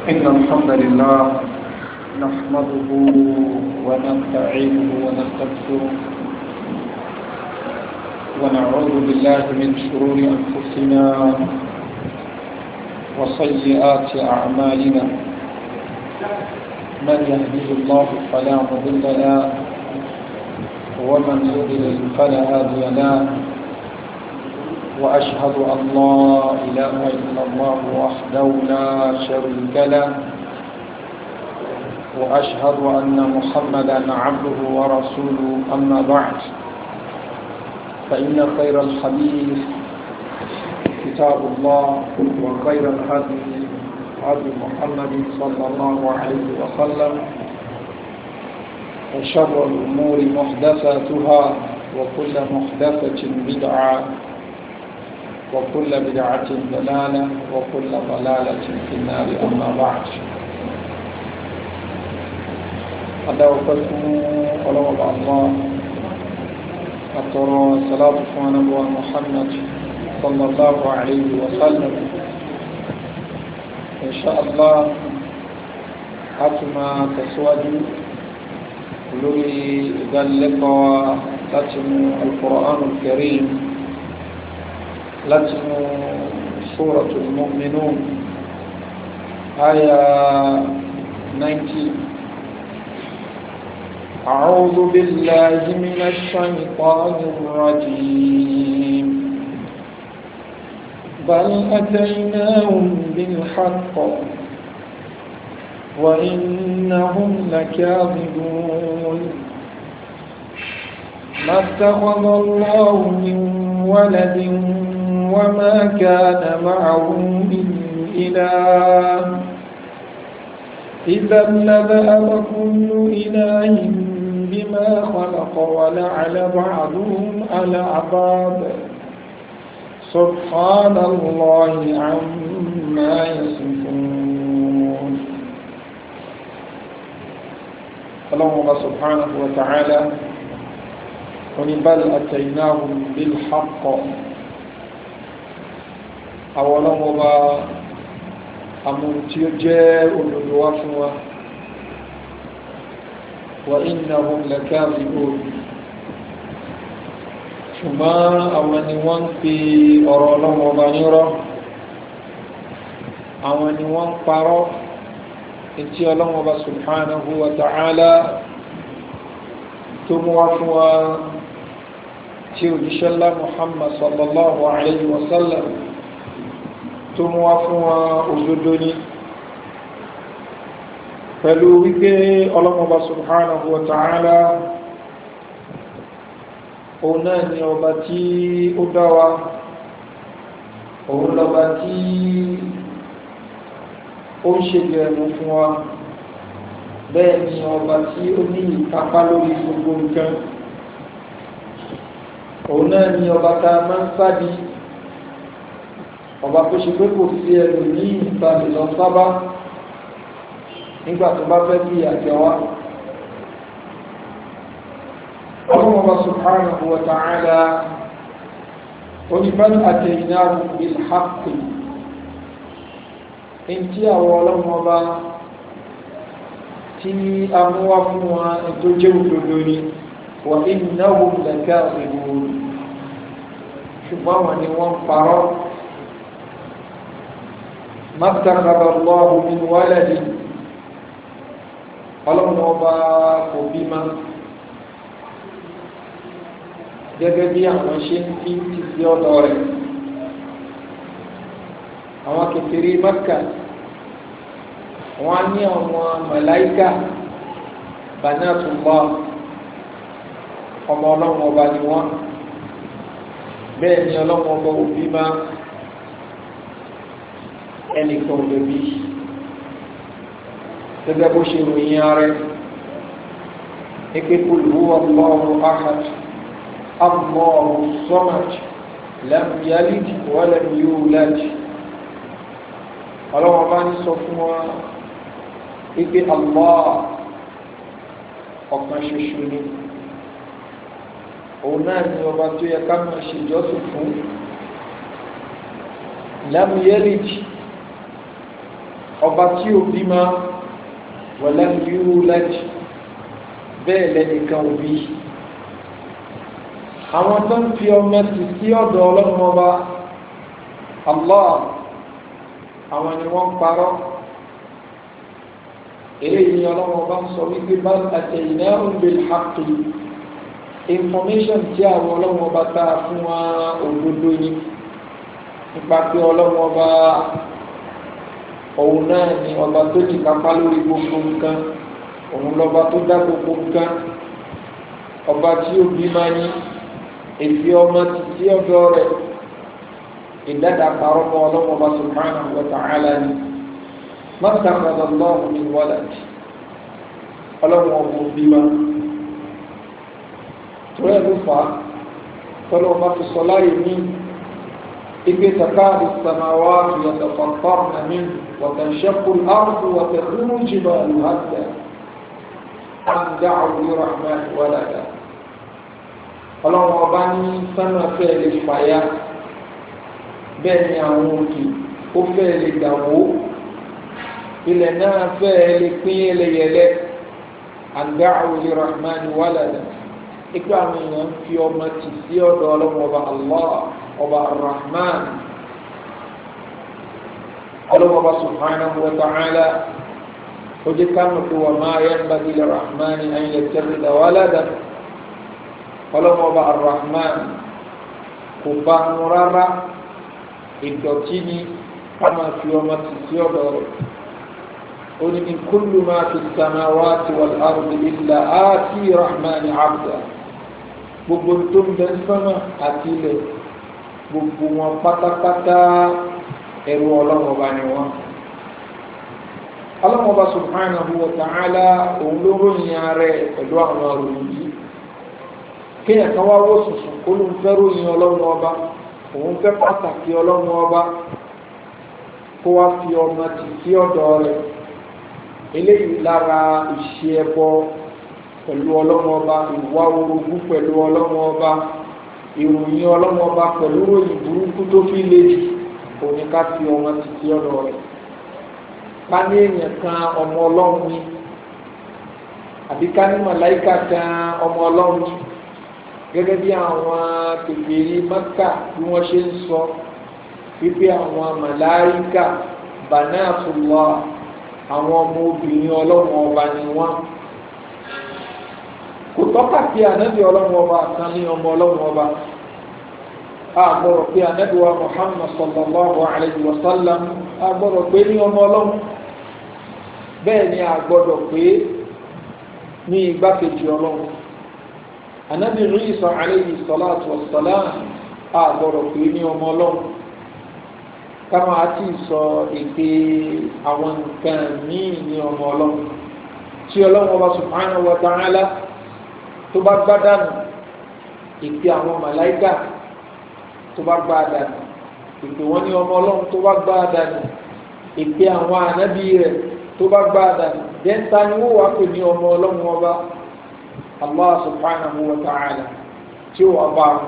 إن الحمد لله نحمده ونستعينه ونستغفره ونعوذ بالله من شرور أنفسنا وسيئات أعمالنا من يهديه الله فلا مضل له ومن يضلل فلا هادي له وأشهد أن لا إله إلا الله وحده لا شريك له وأشهد أن محمدا عبده ورسوله أما بعد فإن خير الحديث كتاب الله وخير الهدي هدي محمد صلى الله عليه وسلم وشر الأمور محدثاتها وكل محدثة بدعة وكل بدعة ضلالة وكل ضلالة في النار أما بعد أدعوكم ولو الله أترى صلاة نبوة محمد صلى الله عليه وسلم إن شاء الله أتما تسود لوري ذلك لتم القرآن الكريم لتم سورة المؤمنون آية 90 أعوذ بالله من الشيطان الرجيم بل أتيناهم بالحق وإنهم لكاذبون ما اتخذ الله من ولد وما كان معه من إله إذا لذهب كل إله بما خلق ولعل بعضهم على بعض سبحان الله عما يصفون اللهم سبحانه وتعالى ونبل أتيناهم بالحق أولا وبا أمر تيجي ونلوافوا وإنهم لكاذبون ṣùgbọ́n àwọn ni wọ́n ń pe ọ̀rọ̀ ọlọ́run ọba nírọ́ àwọn ni wọ́n ń parọ́ etí ọlọ́run ọba subhanahu wa ta'ala tó mú wá fún wa tí òjíṣẹ́lá muhammad sallallahu alayhi wa sallam tó mú wá fún wa òdodo ní pẹ̀lú wípé ọlọ́run ọba subhanahu wa ta'ala òun náà ni ọba tí ó dá wa òun lọba tí ó ń ṣe gẹ̀ẹ́mù fún wa bẹ́ẹ̀ ni ọba tí ó ní ìkápá lórí gbogbo nǹkan òun náà ni ọba tá a máa ń sádi ọba tó ṣe pé kò sí ẹlò ní ìtàlẹ̀ lọ sábà nígbà tó bá fẹ́ bí àjẹwà الله سبحانه وتعالى ولمن أتيناه بالحق انتي أولا وبا تي أموافوا تجو دوني وإنهم لكاذبون شبابا نوان فرار ما اتخذ الله من ولد ọlọ́run ọba kò bímọ gẹ́gẹ́ bí àwọn ṣe ń fi ti sí ọ̀dọ̀ rẹ̀ àwọn kékeré mẹ́kà wọ́n ní àwọn màláíkà banatullah ọmọ ọlọ́run ọba ni wọ́n bẹ́ẹ̀ ni ọlọ́run ọba òbí máa ẹnìkan ò lè bí gẹ́gẹ́ bó ṣe ròyìn ààrẹ ipe qul huwa Allahu ahad Allahu samad lam yalid wa lam yulad ọlọ́wọ́n bá ní sọ fún wa ipe Allah ọ̀kan ṣoṣo ni òun náà ni ọba tó yẹ ká máa ṣe ìjọsìn fún lam yalid ọba tí ò bímọ wọ̀lẹ́ yúrú lẹ́jì bẹ́ẹ̀ lẹ́nìkan ò bí àwọn tó ń fi ọmọ tì sí ọ̀dọ̀ ọlọ́run ọba Allah àwọn ni wọ́n parọ́ eléyìí ni ọlọ́run ọba ń sọ wípé bá àtẹ̀yìnà bil haqqi information tí àwọn ọlọ́run ọba tá a fún wa òdodo ni nípa pé ọlọ́run ọba òun náà ni ọba tó ní kápá lórí gbogbo nǹkan òun lọ́ba tó dá gbogbo nǹkan ọba tí ó bí máa ní èfi ọmọ títí ọ̀dọ̀ rẹ̀ ìdádá parọ́ mọ́ ọlọ́run ọba subhanahu wa ta'ala ni mọ́tàkàdà lọ́wọ́ ní wọ́lẹ̀dì ọlọ́run ọba òbí máa torí ẹ̀lú fa tọ́lọ́ ọba fi sọ láyé ní ibi takadu samawati yatafattarna min wa tanshaqqu al-ardu wa takhirru al-jibalu hadda an da'u lirrahmani walada ọlọ́run ọba ní sánà fẹ́ lè fàyà bẹ́ẹ̀ ni àwọn òkè ó fẹ́ lè dàwó ilẹ̀ náà fẹ́ lè pín yẹlẹyẹlẹ an da'u lirrahmani walada ikú àwọn èèyàn fi ọmọ tì sí ọ̀dọ̀ ọlọ́run ọba allah ọba arrahman ọlọ́run ọba subhanahu wa ta'ala ó jẹ́ ká mọ̀ pé wà máa yanbaghi lirrahman an yattakhidha walada ọlọ́run ọba arrahman kò bá mu rárá ìdọ̀tí ni ká máa fi ọmọ tì sí ọ̀dọ̀ rẹ̀ ó ní in kullu ma fi samawati wal ardi illa ati rahman abda gbogbo tó ń bẹ sánmà àti ilẹ̀ gbogbo wọn pátápátá ẹrú ọlọ́run ọba ni wọn. ọlọ́run ọba subhanahu wa ta'ala òun ló ròyìn ààrẹ pẹ̀lú àwọn àròyìn yìí kéèyàn kan wá wó sùsùn kó ló ń fẹ́ ròyìn ọlọ́run ọba òun fẹ́ pàtàkì ọlọ́run ọba kó wá fi ọmọ tì sí ọ̀dọ̀ rẹ̀ eléyìí lára ìṣe ẹbọ pẹ̀lú ọlọ́run ọba ìwà orogún pẹ̀lú ọlọ́run ọba ìròyìn ọlọ́run ọba pẹ̀lú ròyìn burúkú tó fi lé jù òní ká fi ọmọ títí ọ̀dọ̀ rẹ̀ ká ní èèyàn kan ọmọ ọlọ́run ni àbí ká ní màláìka kan ọmọ ọlọ́run ni gẹ́gẹ́ bí àwọn kèfèrí Mákà bí wọ́n ṣe ń sọ wípé àwọn màláìka banatullah àwọn ọmọ obìnrin ọlọ́run ọba ni wọ́n kò tọ́ka sí ànábì ọlọ́run ọba kan ní ọmọ ọlọ́run ọba àgbọ̀rọ̀ pé ànábì wa Muhammad sallallahu alayhi wa sallam àgbọ̀rọ̀ pé ní ọmọ ọlọ́run bẹ́ẹ̀ ni àgbọ̀dọ̀ pé ní igbákejì ọlọ́run ànábì Isa alayhi salatu wa salam àgbọ̀rọ̀ pé ní ọmọ ọlọ́run káwọn àti sọ èdè àwọn nǹkan míì ní ọmọ ọlọ́run tí ọlọ́run ọba subhanahu wa ta'ala tó bá gbá dànù ìpè àwọn màláìkà tó bá gbá dànù ìpè wọn ní ọmọ ọlọ́run tó bá gbá dànù ìpè àwọn ànábì rẹ̀ tó bá gbá dànù dẹ́ńtà ni wọ́n wá pè ní ọmọ ọlọ́run ọba allah subhanahu wa ta'ala tí ó wà bá wọn.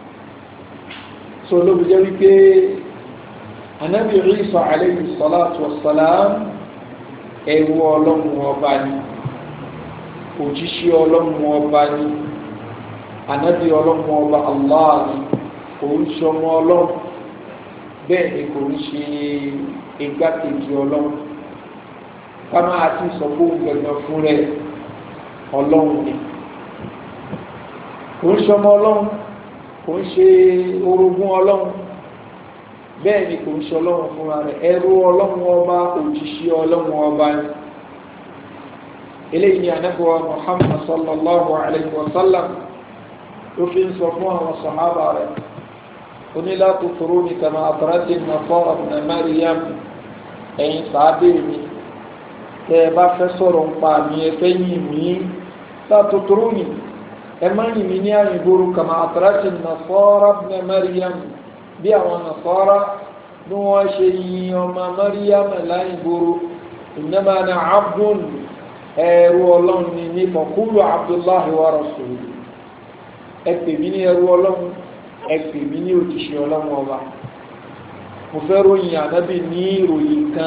sọ lóbi jẹ́ wípé ànábì Isa alayhi salatu wa salam ẹrú ọlọ́run ọba ni òjíṣẹ́ ọlọ́run ọba ni ànábì ọlọ́run ọba allah ni kò ń ṣọmọ ọlọ́run bẹ́ẹ̀ ni kò ń ṣe igbákejì ọlọ́run ká máa ti sọ fún gbẹ̀gbẹ̀ fún rẹ̀ ọlọ́run ni kò ń ṣọmọ ọlọ́run kò ń ṣe orogún ọlọ́run bẹ́ẹ̀ ni kò ń ṣe ọlọ́run fúnra rẹ̀ ẹrú ọlọ́run ọba òjíṣẹ́ ọlọ́run ọba ni eléyìí ni anábíwá muhammad sallallahu alayhi wa sallam ló fi ń sọ fún àwọn sàhábà rẹ̀ onílà tuntun ní kama àtàràtì nàfọ́rọ̀ nà mariam ẹ̀yin sàábé mi tẹ́ ẹ bá fẹ́ sọ̀rọ̀ ń pa mi ẹ fẹ́ yìn mí látòtòrò ní ẹ má yìn mí ní àyìnbóró kama àtàràtì nàfọ́rọ̀ nà mariam bí àwọn nàfọ́rọ̀ bí wọ́n ṣe yin ọmọ mariam láyìnbóró ìnáma na abdul ẹrú ọlọ́run ni ní mọ̀kúlù abdullahi wa rasuluhu ẹ pè mí ní ẹrú ọlọ́run ẹ pè mí ní òjíṣẹ́ ọlọ́run ọba mo fẹ́ ròyìn ànábì ní ìròyìn kan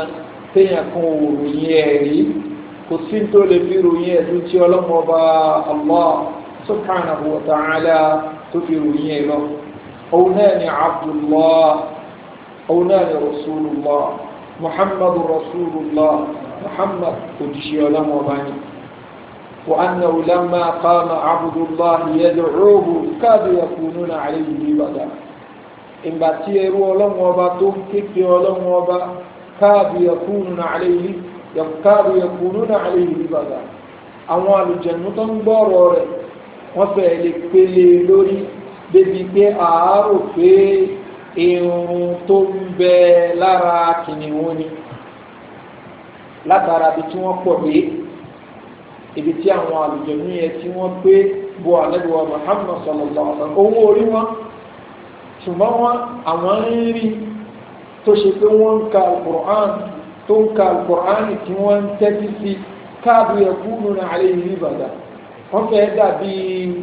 téèyàn kan ò ròyìn ẹ̀rí kò sí tó lè fi ròyìn ẹ̀dùn tí ọlọ́mọba Allah subhanahu wa ta'ala tó fi ròyìn ẹ̀ lọ òun náà ni abdullah òun náà ni rasulullah muhammadu rasulullah muhammad òjíṣẹ́ ọlọ́mọba ni wa annahu lamma qama abdullah yad'uhu kadu yakununa alayhi libada ìgbà tí ẹrú ọlọ́mọba tó ń képe ọlọ́mọba kadu yakununa alayhi kadu yakununa alayhi libada àwọn àlùjẹ̀nú tó ń gbọ́rọ̀ rẹ̀ wọ́n fẹ́ lè pele lórí débi pé àárò pé irun tó ń bẹ lára kìnìún ni látara bí tí wọ́n pọ̀ dé ibi tí àwọn àlùjẹ̀nú yẹn tí wọ́n pé bo àlẹ́bíwá Muhammad sallallahu alaihi wasallam owó orí wọn ṣùgbọ́n wọn àwọn ń rí tó ṣe pé wọ́n ń ka alukur'an tó ń ka alukur'an tí wọ́n ń tẹ́tí sí káàdù ẹ̀kúnnù náà alẹ́ yìí bàdà wọ́n fẹ́ dàbí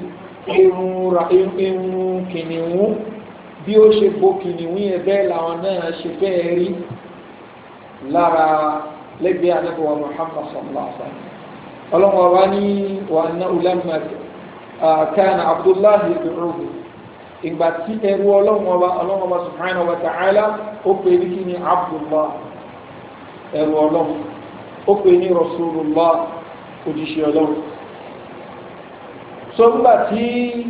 irun kìnìún bí ó ṣe bo kìnìún yẹn bẹ́ẹ̀ làwọn náà ṣe fẹ́ rí lára lẹ́gbẹ̀ẹ́ anábíwá Muhammad sallallahu alaihi wasallam ọlọ́wọ́ wa ní wà ná ulamma kana Abdullahi ibùrùbù ìgbà tí ẹrú ọlọ́wọ́ ọlọ́wọ́ subhanahu wa ta'ala ó pè ní kí ni Abdullah ẹrú ọlọ́wọ́ ó pè ní Rasulullah òjíṣẹ́ ọlọ́wọ́ sọ́gbà tí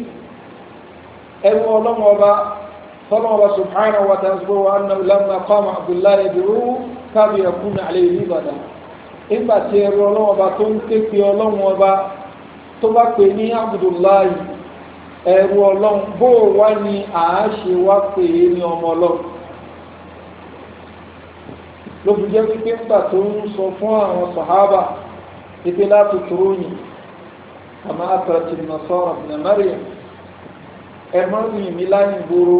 ẹrú ọlọ́wọ́ ọba tọ́lọ́wọ́ subhanahu wa ta'ala wa anna lamma qama Abdullahi ibùrùbù kábi yakuna alayhi libada ìgbà tí ẹrú ọlọ́wọ́ ọba tó ń ké pe ọlọ́wọ́ ọba tó bá pè ní Abdullahi ẹrú ọlọ́run bó wá ní àáṣe wá pè é ní ọmọ ọlọ́run ló fi jẹ́ wípé ńgbà tó ń sọ fún àwọn sàhábà ipe láti tóró yìí àmọ́ àtàtì nasara ibn Maryam ẹ má rìn mí láyìn gbòòrò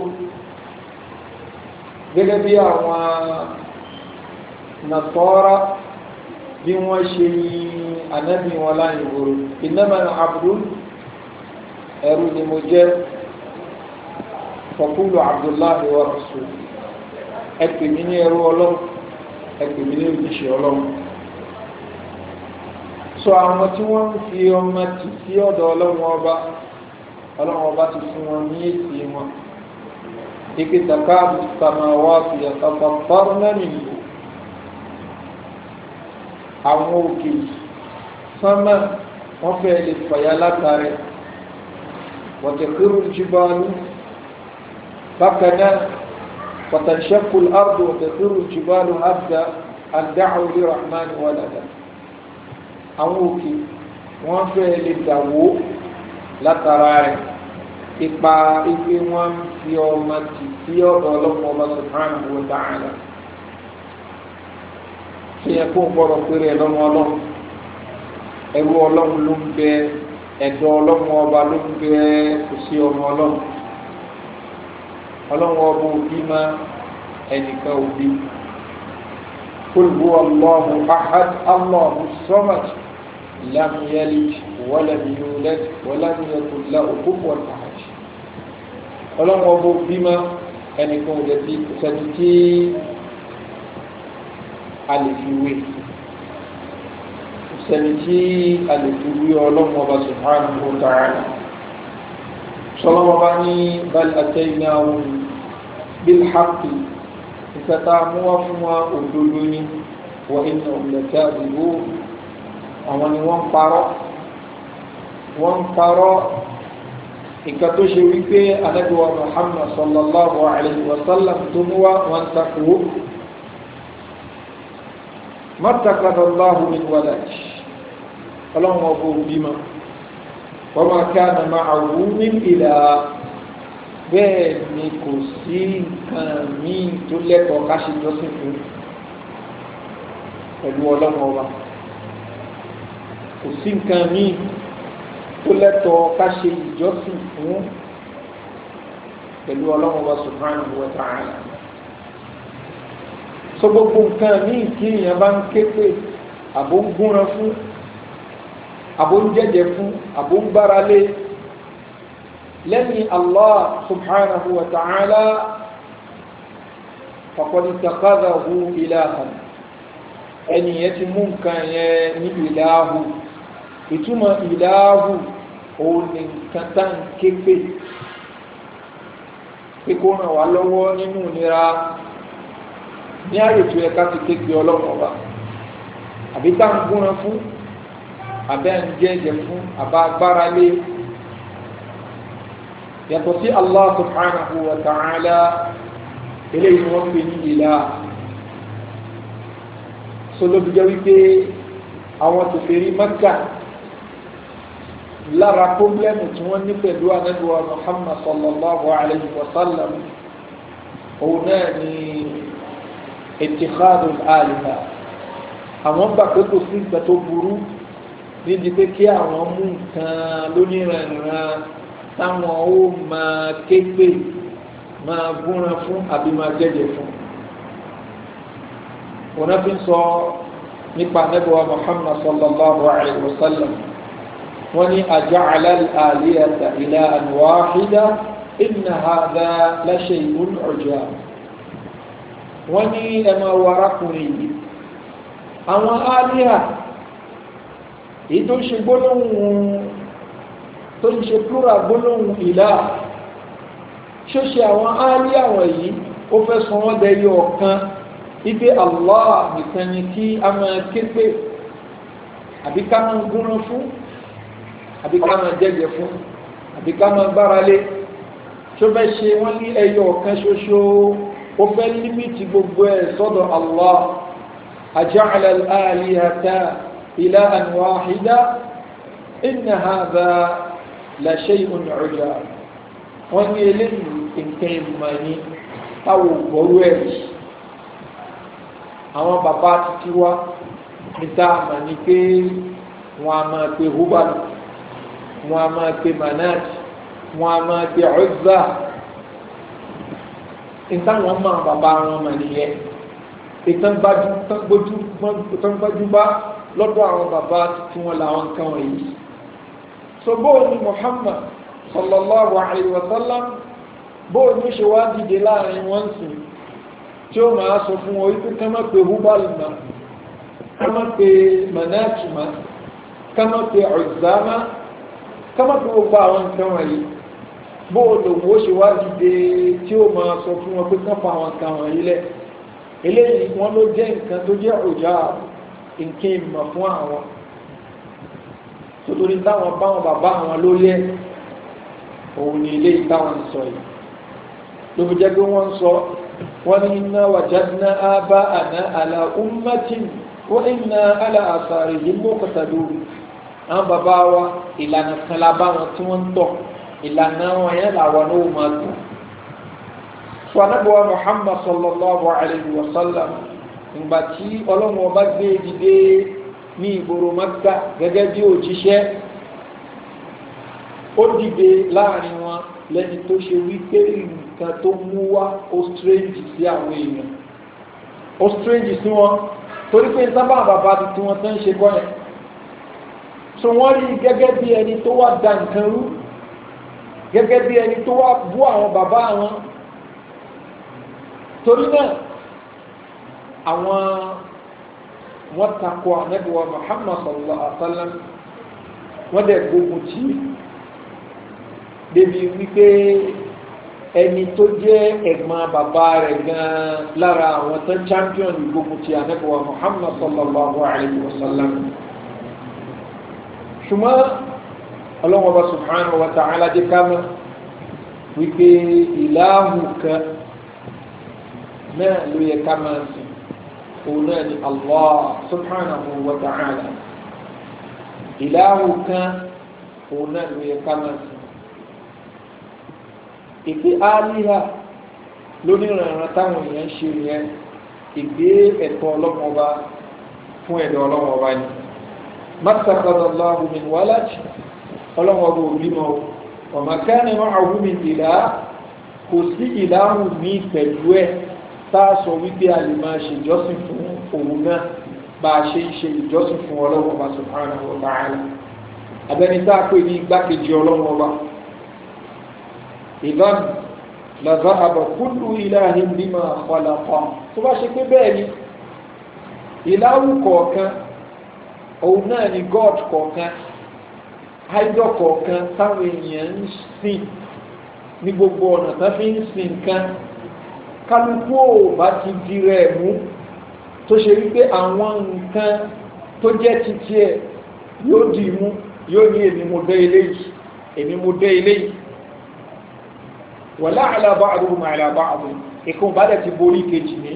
gẹ́gẹ́ bí àwọn nasara bí wọ́n ṣe yin ànábì wọn láyìn gbòòrò innama abdul ẹrú ni mo jẹ́ fọkúlù abdullahi wa rasul ẹ pè mí ní ẹrú ọlọ́run ẹ pè mí ní òjíṣẹ́ ọlọ́run sọ àwọn tí wọ́n ń fi ọmọ tì sí ọ̀dọ̀ ọlọ́run ọba ọlọ́run ọba ti fún wọn ní èsì wọn ike takaabu samawati yatafattarna minhu àwọn òkè sánmà wọ́n fẹ́ lè fàyà látàrí وتخر الجبال بكنا وتنشق الأرض وتخر الجبال هدا أن دعوا لرحمن ولدا àwọn òkè wọ́n fẹ́ lè dàwó látara rẹ̀ ipa ipe wọ́n fi ọmọ tì sí ọ̀dọ̀ ọlọ́pàá ọba subhanahu wa ta'ala ṣe yẹ kó gbọ́dọ̀ péré lọ́mọ ọlọ́run ẹrú ọlọ́run ló ń bẹ ẹ̀dọ́ ọlọ́run ọba ló ń bẹ kò sí ọmọ ọlọ́run ọlọ́run ọba òbí má ẹnìkan òbí qul huwa Allahu ahad Allahu samad lam yalid walam yulad walam yakul lahu kufuwan ahad ọlọ́run ọba òbí má ẹnìkan òbí tí sẹ́ni tí a lè fi wé sẹni tí a lè fi wí ọlọ́run ọba subhanahu wa ta'ala sọlọ́wọ́ bá ní bal ataynahum bil haqqi ìfẹ́ta mú wá fún wa òdodo ní wa innahum lakadibun àwọn ni wọ́n parọ́ wọ́n parọ́ ìka tó ṣe wípé anábíwá muhammad sallallahu alayhi wa sallam tó mú wá wọn takò matakada allahu min walad ọlọ́run ọgbọ̀ òbímọ wọ́n máa ká na máa wú ní ìlà bẹ́ẹ̀ ni kò sí nǹkan míì tó lẹ́tọ̀ọ́ ká ṣe jọ́sìn fún pẹ̀lú ọlọ́run ọba kò sí nǹkan míì tó lẹ́tọ̀ọ́ ká ṣe ìjọ́sìn fún pẹ̀lú ọlọ́run ọba subhanahu wa ta'ala so gbogbo nǹkan míì tí èèyàn bá ń ké pé àbó ń gúnra fún àbó ń jẹ́jẹ́ fún àbó ń gbára lé lẹ́yìn allah subhanahu wa ta'ala faqad ittakhadhahu ilahan ẹni yẹn ti mú nǹkan yẹn ní ìdáhù ìtumọ̀ ìdáhù òun ni nǹkan tá ń ké pè pé kó ràn wá lọ́wọ́ nínú ìnira ní àrètò ẹ̀ka ti ké pè ọlọ́run ọba àbí tá ń gúnran fún àbẹ́ ń jẹ́jẹ́ fún àbá agbára lé yàtọ̀ sí Allah subhanahu wa ta'ala eléyìí ni wọ́n pè ní ìlà sọlọ́bí jẹ́ wípé àwọn tòfèrí Mẹ́kà lára pọ́blẹ́mù tí wọ́n ní pẹ̀lú anábíwá Muhammad sallallahu alayhi wa sallam òun náà ni itikhadul aliha àwọn gbà pé kò sí ìgbà tó burú níbi pé kí àwọn mú nǹkan lóníranran táwọn ó máa ké pè máa gúnran fún àbí máa jẹ́jẹ́ fún wọn fi ń sọ nípa anábíwá Muhammad sallallahu alayhi wa sallam wọ́n ní aja'ala al-alihata ilahan wahida inna hadha la shay'un ujab wọ́n ní ẹmọ warakùnrin yìí àwọn alíhà èyí tó ń ṣe gbólóhùn tó ń ṣe plural gbólóhùn ìlà ṣóṣe àwọn alíhà wọ̀nyí ó fẹ́ sọ wọ́n dẹyọ ọ̀kan ipe Allah nìkan ni kí a máa ké pé àbí ká máa gúnran fún àbí ká máa jẹ́jẹ́ fún àbí ká máa gbára lé tó fẹ́ ṣe wọ́n ní ẹyọ ọ̀kan ṣoṣo ó fẹ́ límìtì gbogbo ẹ̀ sọ́dọ̀ Allah aja'ala al-alihata ilahan wahida inna hadha la shay'un 'ujab wọ́n ní eléyìí nǹkan ìmọ̀ ní táwọn ògbọ́rú ẹ̀ àwọn bàbá títí wá níta àmà ní pé wọ́n a máa pe hubal wọ́n a máa pe manat wọ́n a máa pe Uzza ìtàwọn máa bàbá wọn mà nìyẹn ìtàn gbájú bá lọ́dọ̀ àwọn bàbá tí wọ́n làwọn nǹkan wọ̀nyí so bóò ni Muhammad sallallahu alayhi wa sallam bóò ní ṣe wá dìde láàrin wọn sìn tí ó máa sọ fún wọn wípé ká má pe hubal ma ká má pe manat ma ká má pe Uzza ma ká má pe gbogbo àwọn nǹkan wọ̀nyí bóòlù wo ṣe wá dìde tí ó máa sọ fún wọn pé káfà àwọn kan wọ̀nyí lẹ̀ eléyìí wọn ló jẹ́ nǹkan tó jẹ́ òjá nǹkan ìmọ̀ fún àwọn nítorí táwọn báwọn bàbá àwọn ló lé òun ní ilé ìtàwọn ń sọ yìí ló fi jẹ́ pé wọ́n ń sọ wọ́n ní inna wajadna aba'ana ala ummatin wa inna ala asarihim muqtadun àwọn bàbá wa ìlànà kan la bá wọn tí wọ́n ń tọ̀ ìlànà wọn yẹn làwọn náà máa tó fún anábọ̀wá muhammad sallallahu alayhi wa sallam ìgbà tí ọlọ́run ọba gbé dìde ní ìgboro maka gẹ́gẹ́ bí òjíṣẹ́ ó dìde láàrin wọn lẹ́ni tó ṣe wípé nǹkan tó mú wá ó strange sí àwọn èèyàn ó strange sí wọn torí pé sábà bàbá tí wọ́n tán ṣe kọ́ yẹn so wọ́n rí gẹ́gẹ́ bí ẹni tó wá da nǹkan rú gẹ́gẹ́ bí ẹni tó wá bú àwọn bàbá wọn torí náà àwọn wọ́n takò ànábìwá Muhammad sallallahu alaihi wa sallam wọ́n dẹ̀ gbógun tì í débi wípé ẹni tó jẹ́ ẹ̀gbọ́n bàbá rẹ̀ gan-an lára àwọn tó champion gbógun tì ànábìwá Muhammad sallallahu alaihi wa sallam ṣùgbọ́n ọlọ́wọ́ bá subhanahu wa ta'ala jẹ́ ká mọ̀ wípé ìlàhù kan náà ló yẹ ká máa sìn òun náà ni Allah subhanahu wa ta'ala ìlàhù kan òun náà ló yẹ ká máa sìn ìpè álíhà lónìrànràn táwọn èèyàn ń ṣe yẹn ìgbé ẹ̀tọ́ ọlọ́mọba fún ẹ̀dọ̀ ọlọ́mọba ni mọ́tàkàdàláhù min walad ọlọ́wọ́ bó bímọ ọmọ kẹ́ni wọ́n àwúmi ìlà kò sí ìlàhù ní pẹ̀lú ẹ̀ táàsọ wípé a lè máa ṣe ìjọsìn fún òun náà bá a ṣe ń ṣe ìjọsìn fún ọlọ́wọ́ bá subhanahu wa ta'ala abẹni tá a pè ní igbákejì ọlọ́wọ́ bá ìdán lọ́zọ́ àbọ̀ kullu ilahin bima khalaqa tó bá ṣe pé bẹ́ẹ̀ ni ìláwù kọ̀ọ̀kan òun náà ni god kọ̀ọ̀kan idol kọ̀ọ̀kan táwọn èèyàn ń sìn ní gbogbo ọ̀nà tó fi ń sìn nǹkan kálukú ò bá ti di rẹ̀ mú tó ṣe wípé àwọn nǹkan tó jẹ́ títí ẹ̀ yóò di mú yóò ní èmi mo dé eléyìí èmi mo dé eléyìí wala ala ba'duhum ala ba'd ìkan bá dẹ̀ ti borí ìkejì ní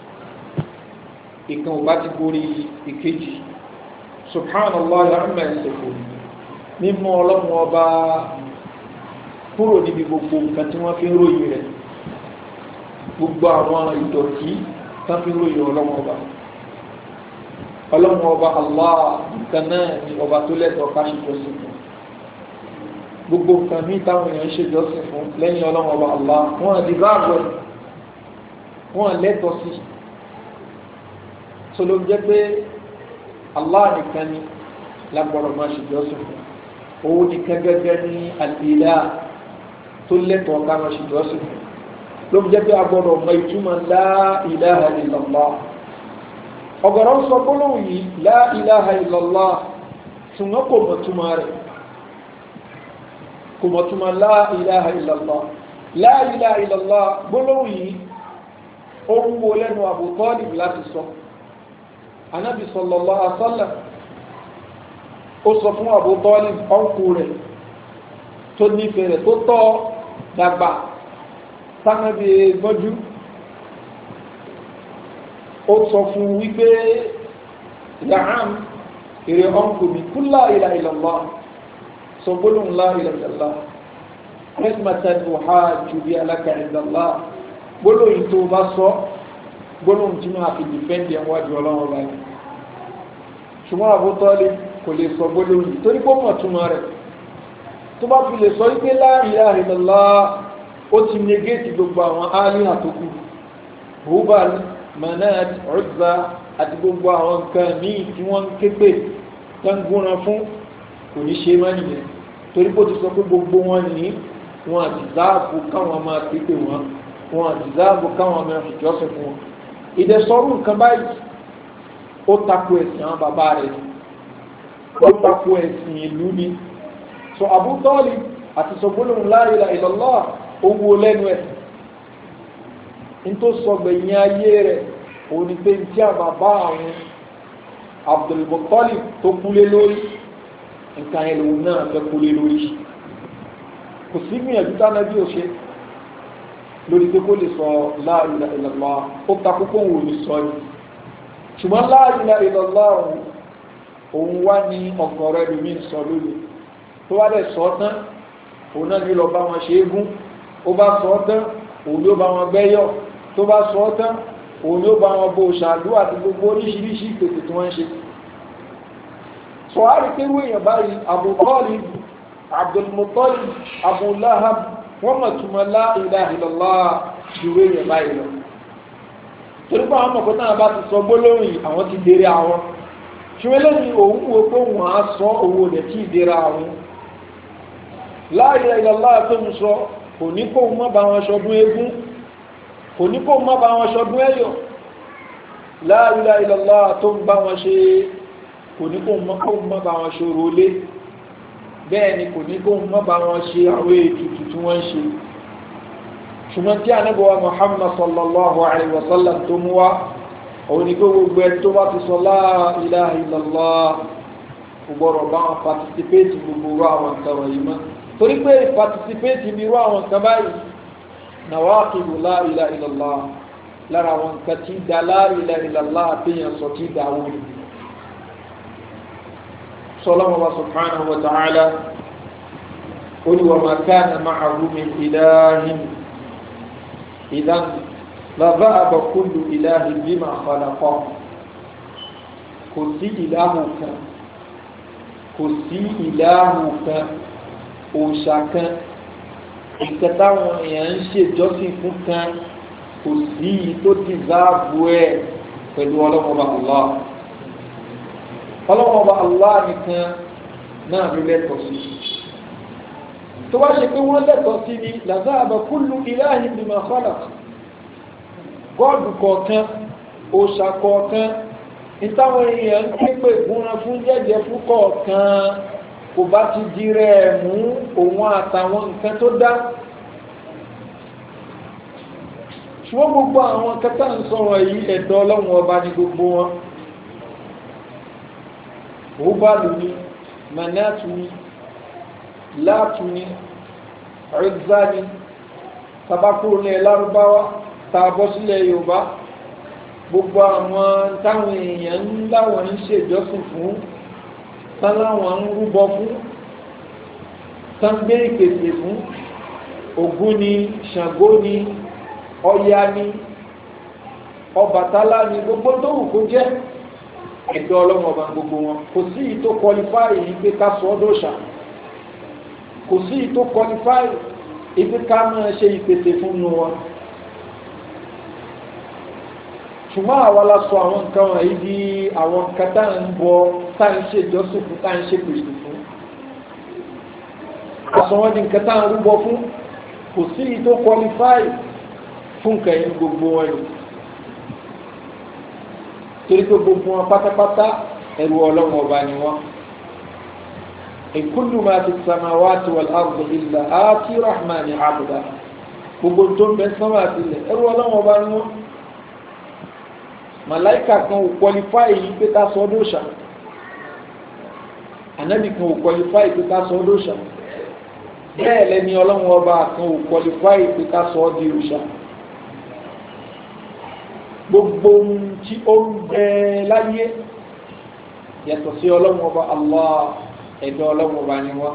ìkan bá ti borí ìkejì subhanallah amma yasifun mímọ́ ọlọ́run ọba kúrò níbi gbogbo nǹkan tí wọ́n fi ń ròyìn rẹ̀ gbogbo àwọn ìdọ̀tí tán fi ń ròyìn ọlọ́run ọba ọlọ́run ọba allah nǹkan náà ni ọba tó lẹ́tọ̀ọ́ ká ṣe jọ́sìn fún gbogbo nǹkan ní táwọn èèyàn ṣe jọ́sìn fún lẹ́yìn ọlọ́run ọba allah wọn àti báàbọ̀ wọn lẹ́tọ̀ọ́ sí so ló jẹ́ pé allah nìkan ni lágbọ́dọ̀ máa ṣe jọ́sìn fún òun nìkan gẹ́gẹ́ ní àlìlá tó lẹ́tọ̀ọ́ ká máa ṣe jọ́sìn fún ló jẹ́ pé agbọ́dọ̀ mọ ìtumọ̀ la ilaha illallah ọ̀gọ̀rọ̀ sọ gbólóhùn yìí la ilaha illallah ṣùgbọ́n kò mọ̀ túmọ̀ rẹ̀ kò mọ̀ túmọ̀ la ilaha illallah la ilaha illallah gbólóhùn yìí ó ń wo lẹ́nu Abu Talib láti sọ anábì sallallahu alaihi wasallam ó sọ fún Abu Talib ọ̀nkù rẹ̀ tó nífẹ̀ẹ́ rẹ̀ tó tọ́ dàgbà sánábì gbọ́jú ó sọ fún wípé yàrán èrè ọ̀nkù mi kú la ilaha illallah sọ gbólóhùn la ilaha illallah rẹ́sìmọ̀tàn uhajju bi laka indallah gbólóhùn tó bá sọ gbólóhùn tí máa fi dìfẹ́ǹdì ẹ̀wọ́n àjọ ọlọ́run ọba yìí ṣùgbọ́n Abu Talib kò lè sọ gbólóhùn yìí torí pé mọ̀ túmọ̀ rẹ̀ tó bá fi lè sọ wípé la ilaha illallah ó ti negéètì gbogbo àwọn áálíhà tó kù Hubal Manat Uzza àti gbogbo àwọn nǹkan míì tí wọ́n ń ké pè tán gúnran fún kò ní ṣe má nìyẹn torí pé ó ti sọ pé gbogbo wọn ní wọn àti záàbù káwọn máa ké pè wọn wọn àti záàbù káwọn máa fi jọ́sìn fún wọn ìdẹ̀sọ́rù nǹkan báyìí ó tako ẹ̀sìn àwọn bàbá rẹ̀ ó tako ẹ̀sìn ìlú ni so Abu Talib àti sọ gbólóhùn la ilaha illallah owó lẹ́nu ẹ̀ ní tó sọ gbẹ̀yìn ayé rẹ̀ òun ni pé tí a bàbá àwọn Abdul Muttalib tó kúlé lórí nǹkan ẹ̀ lòun náà fẹ́ kúlé lórí kò sí gbìyànjú tánàbí ò ṣe lórí pé kó lè sọ la ilaha illallah ó takú kó wò ní sọ yìí ṣùgbọ́n la ilaha illallah òun wá ní ọ̀gọ̀rọ̀ ẹlòmíín sọ lórí tó wá dẹ̀ sọ tán òun náà ní lọ bá wọn ṣe é gún ó bá sọ tán òun yóò bá wọn gbẹ́yọ̀ tó bá sọ tán òun yóò bá wọn bó ṣàdú àti gbogbo oríṣiríṣi ìpèsè tí wọ́n ń ṣe sọ á rí pé wíyàn báyìí Abu Talib Abdul Muttalib Abu Lahab wọ́n mọ̀ túnmọ̀ la ilaha illallah ju wíyàn báyìí lọ torí pé àwọn ọmọkùnrin náà bá ti sọ gbólóhùn yìí àwọn ti dèrè àwọn ṣùgbọ́n lẹ́yìn òun wo pé wọ́n á sọ owó rẹ̀ tí ì dèrè àwọn la ilaha illallah tó ń sọ kò ní kó má bá wọn ṣọdún eégún kò ní kó má bá wọn ṣọdún ẹ̀yọ̀ la ilaha illallah tó ń bá wọn ṣe kò ní kó má bá wọn ṣòro lé bẹ́ẹ̀ ni kò ní kó má bá wọn ṣe àwọn ètùtù tí wọ́n ń ṣe ṣùgbọ́n tí anábọ̀wá Muhammad sallallahu alayhi wa sallam tó mú wá òun ni kó gbogbo ẹni tó bá ti sọ la ilaha illallah gbọ́dọ̀ bá wọn participate gbogbo àwọn nǹkan wọ̀nyí mọ́ torí pé participate ní irú àwọn nǹkan báyìí nàwákìlù la ilaha illallah lára àwọn nǹkan tí da la ilaha illallah àtẹ̀yàn sọ tí da wọ́n ni. sọlọ́mọ wa subhanahu wa ta'ala ó ní wa ma kana ma'ahu min ilahin idan la dhahaba kullu ilahin bima khalaqa kò sí ìlàhùn kan kò sí ìlàhùn kan òòṣà kan nǹkan táwọn èèyàn ń ṣèjọ́sìn fún kan kò sí tó ti záàbù ẹ̀ pẹ̀lú ọlọ́mọba Allah ọlọ́mọba Allah nìkan náà ló lẹ́tọ̀ọ́ sí tó wá ṣe pé wọ́n lẹ́tọ̀ọ́ sí ni làzáàbà kullu ilahin bima khalaq gọ́ọ̀dù kọ̀ọ̀kan òòṣà kọ̀ọ̀kan ìtàwọn èèyàn ń ké pè gúnra fún jẹ́jẹ́ fún kọ̀ọ̀kan kò bá ti di rẹ̀ mú òun àtàwọn nǹkan tó dá ṣùgbọ́n gbogbo àwọn kẹta ń sọ̀rọ̀ yìí ẹ̀dọ́ ọlọ́run ọba ní gbogbo wọn òbálù ni manatu ni láàtú ni ẹ̀ẹ́dá ni tabakuro ní ẹlárúbáwá tààbọ̀ sílẹ̀ yorùbá gbogbo àwọn táwọn èèyàn ń láwọn ń ṣèjọsìn fún táláwọn ń rúbọ fún tángbé ìpèsè fún ògún ni ṣàngó ni ọya ni ọbàtálá ni gbogbo tó wù kó jẹ́ ẹ̀dọ́ ọlọ́run ọba gbogbo wọn kò sí ì tó kọlifáì yìí pé ká sọ ọ́ dòṣà kò sí ì tó kọlifáì ibi ká máa ṣe ìpèsè fún nu wọn ṣùgbọ́n àwa la sọ àwọn nǹkan wọ̀nyí di àwọn nǹkan tá à ń bọ tá à ń ṣe ìjọsìn fún tá à ń ṣe pèsè fún àsọ wọn di nǹkan tá à ń rúbọ fún kò sí ì tó kọlifáì fún nǹkan yìí gbogbo wọn yìí torí pé gbogbo wọn pátápátá ẹrù ọlọ́run ọba ni wọn. ìkúlù máa ti samawati wal ardi illa àti rahmani abda gbogbo tó ń bẹ sánmà àtìlẹ̀ ẹrù ọlọ́run ọba ni wọn. màláìkà kan ò kwalifáì yìí pé ká sọ ọdún òòṣà ànábì kan ò kwalifáì pé ká sọ ọdún òòṣà bẹ́ẹ̀ lẹ́ni ọlọ́run ọba kan ò kwalifáì pé ká sọ ọ́ di òòṣà gbogbo ohun tí ó ń bẹ láyé yàtọ̀ sí ọlọ́run ọba allah ẹ̀dọ́ ọlọ́run ọba ni wọ́n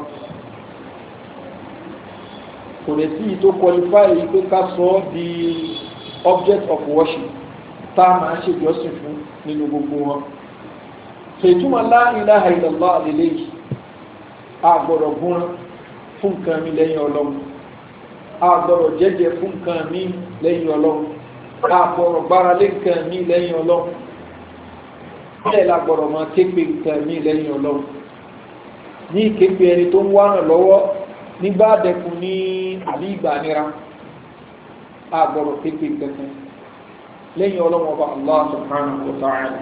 kò lè sí ìtò qualify pé ká sọ ọ́ di object of worship tá a máa ṣe ìjọsìn fún nínú gbogbo wọn ṣètúmọ̀ la ilaha illallah àlélẹ́yìí a gbọ́dọ̀ gún fún nǹkan mi lẹ́yìn ọlọ́run a gbọ́dọ̀ jẹ́jẹ́ fún nǹkan mi lẹ́yìn ọlọ́run àbọ̀rọ̀ gbára lé nǹkan mí lẹ́yìn ọlọ́run bẹ́ẹ̀ la gbọ́dọ̀ máa képe nǹkan mí lẹ́yìn ọlọ́run ní ìképe ẹni tó ń wárán lọ́wọ́ nígbà dẹkùn ní àbí ìgbà nira àgbọ̀rọ̀ képe nǹkan kan lẹ́yìn ọlọ́run ọba allah subhanahu wa ta'ala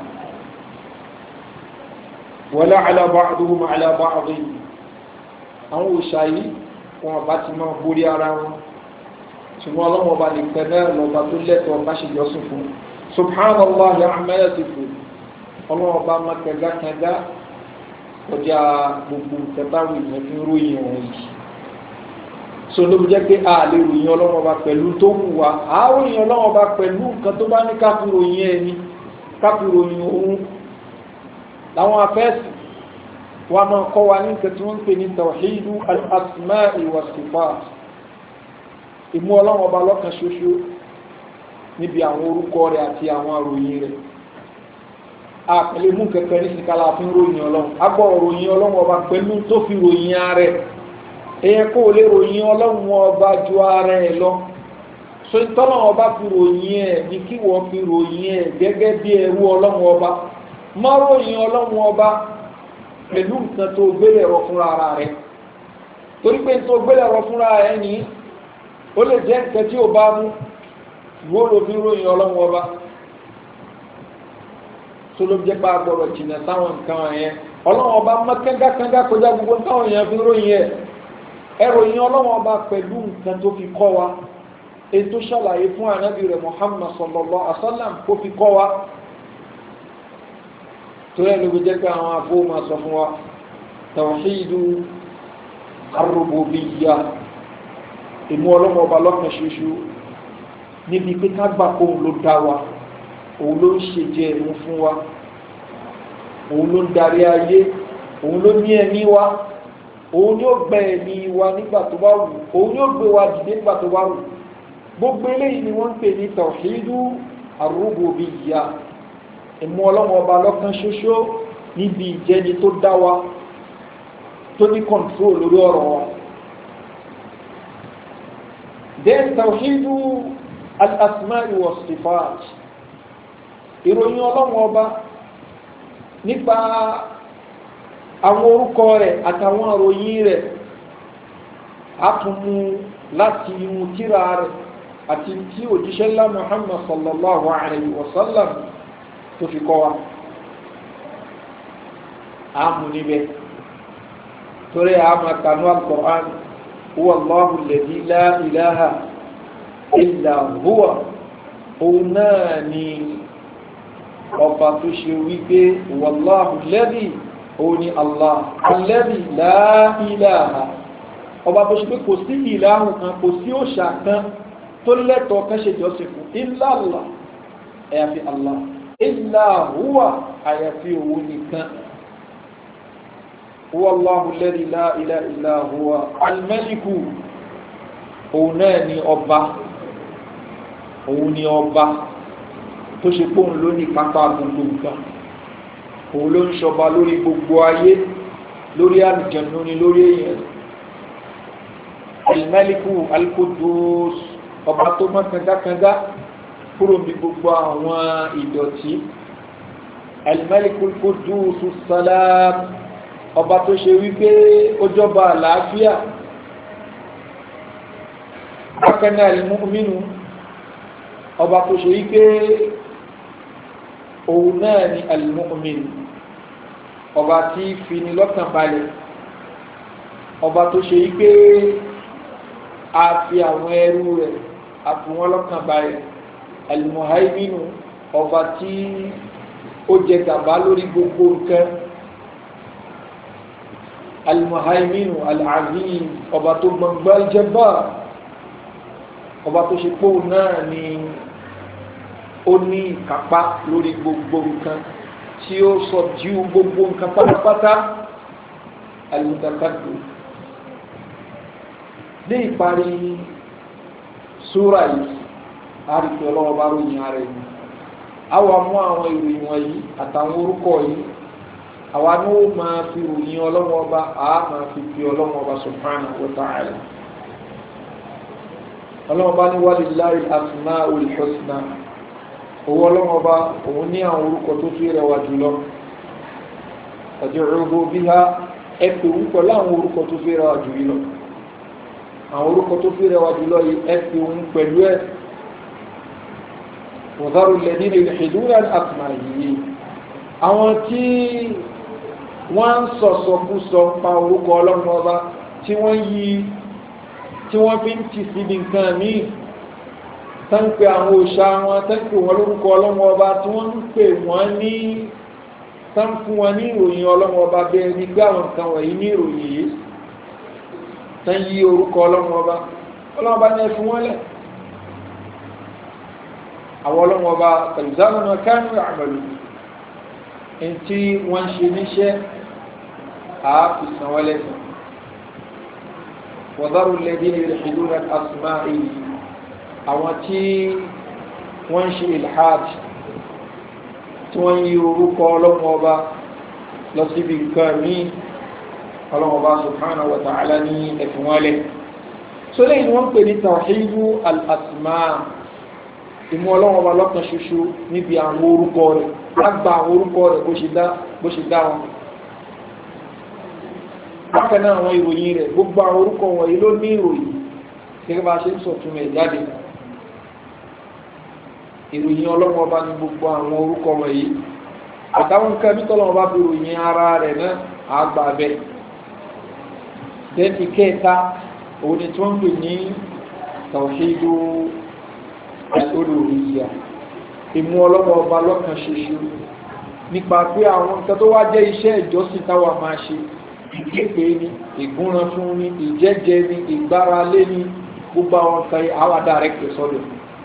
wala ala ba'duhum ala ba'dhin àwọn òṣàyí wọn bá ti máa borí ara wọn ṣùgbọ́n ọlọ́run ọba nìkan náà lọ́ba tó lẹ́tọ̀ọ́ bá ṣe jọ́sìn fún subhanallah ya'amẹ́rẹ́ ti fò ọlọ́run ọba máa kẹgákẹgá ọjà gbogbo tẹ́tàwé yẹn fi ń ròyìn wọn yìí so ló fi jẹ́ pé a lè ròyìn ọlọ́run ọba pẹ̀lú tó wù wá a ròyìn ọlọ́run ọba pẹ̀lú nǹkan tó bá ní káfí ròyìn ẹni káfí ròyìn òun làwọn afẹ́sì wa máa kọ́ wa ní nǹkan tí wọ́n ń pè ní tawhidu al-asma'i wa sifat ìmú ọlọ́run ọba lọ́kan ṣoṣo níbi àwọn orúkọ rẹ̀ àti àwọn àròyìn rẹ̀ àpẹẹlẹ mú kẹkẹ ní sikala fún ròyìn ọlọ́run agbọ́ ròyìn ọlọ́run ọba pẹ̀lú tó fi ròyìn ààrẹ èyẹ kó o lè ròyìn ọlọ́run ọba ju ara ẹ̀ lọ so ìtọ́lọ́run ọba fi ròyìn ẹ̀ ní kí wọ́n fi ròyìn ẹ̀ gẹ́gẹ́ bí ẹrú ọlọ́run ọba má ròyìn ọlọ́run ọba pẹ̀lú nǹkan tó gbélé ẹ̀rọ fúnra ara rẹ̀ torí pé tó gbélé ẹ̀rọ fúnra ẹ̀ ní ó lè jẹ́ nǹkan tí ó bá mú ìwó ló fi ròyìn ọlọ́run ọba tó ló jẹ́ pé agbọ̀rọ̀ jìnnà táwọn nǹkan yẹn ọlọ́run ọba mọ́ kángákángá kọjá gbogbo táwọn èèyàn fi ròyìn ẹ̀ ẹ ròyìn ọlọ́run ọba pẹ̀lú nǹkan tó fi kọ́ wa ètò ṣàlàyé fún ànábì rẹ̀ Muhammad sallallahu alaihi wasallam kó fi kọ́ wa torí ẹ̀ ló fi jẹ́ pé àwọn afọ máa sọ fún wa tawhidu ar-rububiyyah ìmú ọlọ́mọ ọba lọ́kàn ṣoṣo níbi pé ká gbà kó òun ló dá wa òun ló ń ṣe jẹ ẹ̀mú fún wa òun ló ń darí ayé òun ló ní ẹ̀mí wa òun yóò gbẹ ẹ̀mí wa nígbà tó bá wù òun yóò gbé wa dìde nígbà tó bá wù gbogbo eléyìí ni wọ́n ń pè ní tawhidu ar-rububiyyah ìmú ọlọ́mọ ọba lọ́kàn ṣoṣo níbi ìjẹni tó dá wa tó ní kọ̀ǹtró lórí ọ̀rọ̀ wa then tawhidu al-asma'i wa sifat ìròyìn ọlọ́run ọba nípa àwọn orúkọ rẹ̀ àtàwọn ìròyìn rẹ̀ a tún mú láti inú tírà rẹ̀ àti tí òjíṣẹ́ ńlá muhammad sallallahu alayhi wa sallam tó fi kọ́ wa àmú níbẹ̀ torí àmà kanú al-Qur'an huwa Allahu alladhi la ilaha illa huwa òun náà ni ọba tó ṣe wípé wallahu alladhi òun ni Allah alladhi la ilaha ọba tó ṣe pé kò sí ìlàhùn kan kò sí òṣà kan tó lẹ́tọ̀ọ́ kan ṣe jọ́sìn fún illa Allah àyàfi Allah illa huwa àyàfi òun nìkan huwa Allahu alladhi la ilaha illa huwa al-maliku òun náà ni ọba òun ni ọba tó ṣe pé òun ló ní pápá gbogbo nǹkan òun ló ń ṣọba lórí gbogbo ayé lórí àlùjànnú ni lórí èèyàn al-maliku al-qudus ọba tó mọ́ kangakanga kúrò ní gbogbo àwọn ìdọ̀tí al-malikul qudus salam ọba tó ṣe wípé ó jọba àlàáfíà bákaná al-mu'minu ọba tó ṣe wípé òun náà ni al-mu'min ọba tí fini lọ́kàn balẹ̀ ọba tó ṣe wípé a fi àwọn ẹrú rẹ̀ a fi wọ́n lọ́kàn balẹ̀ alimuhaiminu ọba tí ó jẹ gàba lórí gbogbo nǹkan alimuhaiminu alaziz ọba tó gbọngbọ aljẹba ọba tó ṣe pé òun náà ni ó ní ìkápá lórí gbogbo nǹkan tí ó sọ ju gbogbo nǹkan pátápátá alimutakadu ní ìparí súra yìí àríkì ọlọ́wọ́ bá ròyìn ara ẹni àwa mú àwọn ìròyìn wọ̀nyí àtàwọn orúkọ yìí àwa ní ó máa fi ròyìn ọlọ́wọ́ bá a máa fi fi ọlọ́wọ́ bá subhanahu wa ta'ala ọlọ́wọ́ bá ní walillahi al-asma'ul husna owó ọlọ́wọ́ bá òun ní àwọn orúkọ tó fi rẹwà jùlọ fad'uhu biha ẹ pè ń pẹ̀lú àwọn orúkọ tó fi rẹwà jùlọ àwọn orúkọ tó fi rẹwà jùlọ yìí ẹ pè ń pẹ̀lú ẹ̀ wọ̀dárò lẹ́dí lè ṣèdúrà àtìmá yìí àwọn tí wọ́n ń sọ̀sọ̀kúsọ pa orúkọ ọlọ́run ọba tí wọ́n yí tí wọ́n fi ń ti síbi nǹkan míì tánpẹ àwọn òṣà wọn tánpẹ wọn lórúkọ ọlọ́run ọba tí wọ́n ń pè wọ́n ní tánpẹ wọn ní ìròyìn ọlọ́run ọba bẹ́ẹ̀ ní gbé àwọn nǹkan wọ̀nyí ní ìròyìn yìí tán yí orúkọ ọlọ́run ọba ọlọ́run ọba ní ẹ fi wọ́n lẹ̀ àwọn ọlọ́wọ́ bá tẹ̀lifíṣàmù kánú àmàlù ntí wọ́n ń ṣe níṣẹ́ àáfìsàn wọlé wọ́dárù lẹ́dí ní ìlú rẹ̀ asùnmá èyí àwọn tí wọ́n ń ṣe ilhad tí wọ́n yí orúkọ ọlọ́wọ́ bá lọ síbi nǹkan míì ọlọ́wọ́ bá subhanahu wa ta'ala ní ẹ̀fìn wọlé sólẹ́ ni wọ́n pè ní tawhidu al-asma ìmú ọlọ́wọ́ ọba lọ́kàn ṣoṣo níbi àwọn orúkọ rẹ̀ lágbà àwọn orúkọ rẹ̀ bó ṣe dá wọn bákan náà àwọn ìròyìn rẹ̀ gbogbo àwọn orúkọ wọ̀nyí ló ní ìròyìn gẹ́gẹ́ bá ṣe ń sọ túnmọ̀ ẹ̀ jáde ìròyìn ọlọ́wọ́ ọba ní gbogbo àwọn orúkọ wọ̀nyí àtàwọn nǹkan bí tọ́lọ́wọ́ bá fi ròyìn ara rẹ̀ náà àgbà bẹ́ẹ̀ dẹ́ni kẹta òun ni tí wọ́n ń pè ní tawhidu olùrìyà ìmú ọlọ́wọ́ ọba lọ́kàn ṣoṣo nípa pé àwọn nǹkan tó wá jẹ́ iṣẹ́ ìjọsìn táwa máa ṣe ìképe ni ìgúnran fún ni ìjẹ́jẹ ni ìgbáralé ni gbogbo àwọn nǹkan àwa dàrẹ́kì sọ́dọ̀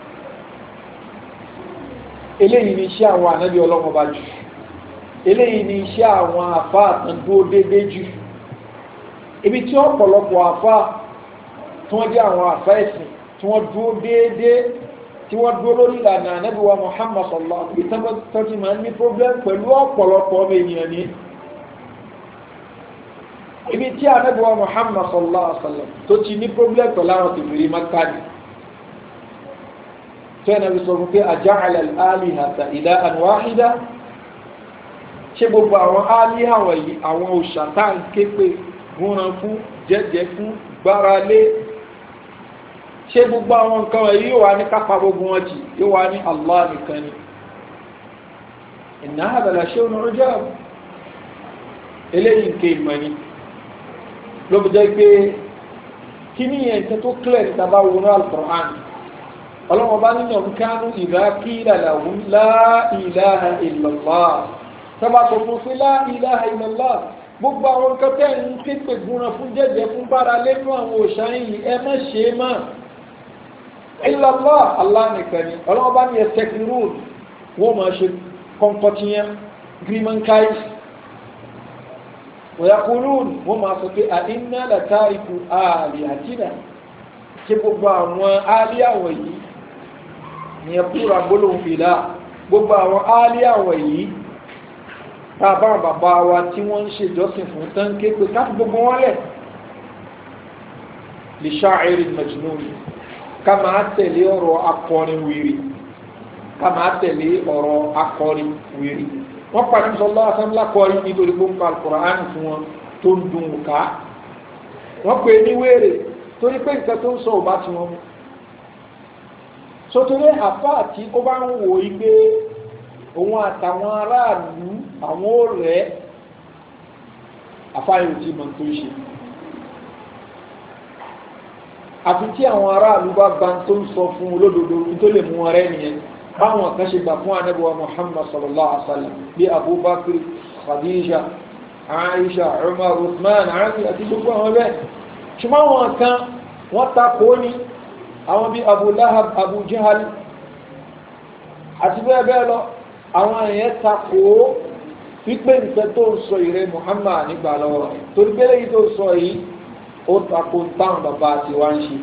eléyìí ni iṣẹ́ àwọn ànábì ọlọ́wọ́ ọba jù eléyìí ni iṣẹ́ àwọn àfa àtàndúró déédé jù ibi tí ọ̀pọ̀lọpọ̀ àfa tí wọ́n jẹ́ àwọn àfa ẹ̀sìn tí wọ́n dúró déédéé tí wọ́n dúró lórí ìlànà anábíwá muhammad sallallahu alaihi wasallam tọ́tí máa ń ní problem pẹ̀lú ọ̀pọ̀lọpọ̀ ọmọ ènìyàn ní ibi tí anábíwá muhammad sallallahu alaihi wasallam tó ti ní problem pẹ̀lú àwọn tìbìrì makani tó yẹn náà sọ fún pé aja'ala al-alihata ilahan wahida ṣé gbogbo àwọn aliha wọ̀nyí àwọn òòṣà tá à ń ké pé gúnran fún jẹ́jẹ́ fún gbáralé ṣé gbogbo àwọn nǹkan wọ̀nyí yóò wá ní kápá gbogbo wọn jì yóò wá ní allah nìkan ni inna hadha la shay'un ujab eléyìí nke ìmọ̀ ni ló fi jẹ́ pé kí ni yẹn nǹkan tó clear ní tàbá wọnú alukur'an ọlọ́wọ́n bá nínú kánú ìdá kíra làwọn láìláha ìlọ́lá sábà tó fún sí láìláha ìlọ́lá gbogbo àwọn nǹkan tẹ́ ń képe gúnra fún jẹ́jẹ́ fún bára lẹ́nu àwọn òṣà yìí ẹ má ṣe é má ìlọ́lá aláǹkan ni ọlọ́wọ́n bá ní ẹsẹ̀ kìrún wọ́n máa ṣe kọ́ńkọ́tìyàn gírímọ̀nkáì wọ̀yàkùnrùn wọ́n máa sọ pé àìní àlàtàríkù ààrẹ àtìnà ṣe gbogbo àwọn ààrẹ àwọ̀ yìí ní ẹkùnrà gbólóhùn fìlà gbogbo àwọn ààrẹ àwọ̀ yìí tàbá bàbá wa tí wọ́n ń ṣe ìjọsìn fún tán ké pé káàkiri gbogbo wọn lẹ̀ lè ṣáàrin majnun ká máa tẹ̀lé ọ̀rọ̀ akọrin wèrè ká máa tẹ̀lé ọ̀rọ̀ akọrin wèrè wọ́n padà ń sọ lọ́wọ́ asánlá kọrin nítorí pé ń ka alukur'an fún wọn tó ń dun ká wọ́n pè ní wéèrè torí pé nǹkan tó ń sọ ò bá ti wọn mu sotori àfa àti ó bá ń wò í pé òun àtàwọn aráàlú àwọn ò rẹ̀ àfa yóò ti mọ̀ tó ṣe àfi tí àwọn aráàlú bá gba tó ń sọ fún olódodo tó lè mú wọn rẹ́ nìyẹn báwọn kan ṣe gbà fún anábíwá muhammad sallallahu alaihi wa sallam bí abubakar khadija aisha umar usman ali àti gbogbo àwọn bẹ́ẹ̀ ṣùgbọ́n àwọn kan wọ́n ta kó ní àwọn bí abu lahab abu jahal àti bẹ́ẹ̀ bẹ́ẹ̀ lọ àwọn èèyàn ta kó wípé nǹkan tó ń sọ ìrẹ muhammad nígbà lọ́wọ́ torí pé lẹ́yìn tó sọ yìí ó ta kó táwọn bàbá àti wá ń ṣe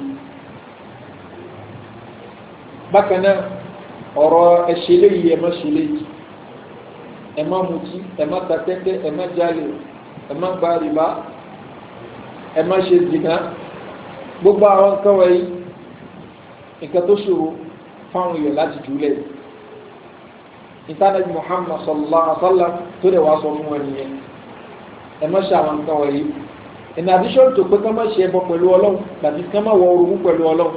bákan náà ọ̀rọ̀ ẹ̀ṣẹ̀ léyìí ẹ má ṣe léyìí ẹ má mutí ẹ má ta tẹ́tẹ́ ẹ má jalè ẹ má gba rìbá ẹ má ṣe zìnà gbogbo àwọn nǹkan wọ̀nyí nǹkan tó ṣòro fáwọn èèyàn láti jùlẹ̀ ìtànàbí muhammad sallallahu alaihi wa sallam tó dẹ̀ wá sọ fún wọn nìyẹn ẹ má ṣe àwọn nǹkan wọ̀nyí in addition to pé ká má ṣe ẹbọ pẹ̀lú ọlọ́run tàbí ká má wọ orogún pẹ̀lú ọlọ́run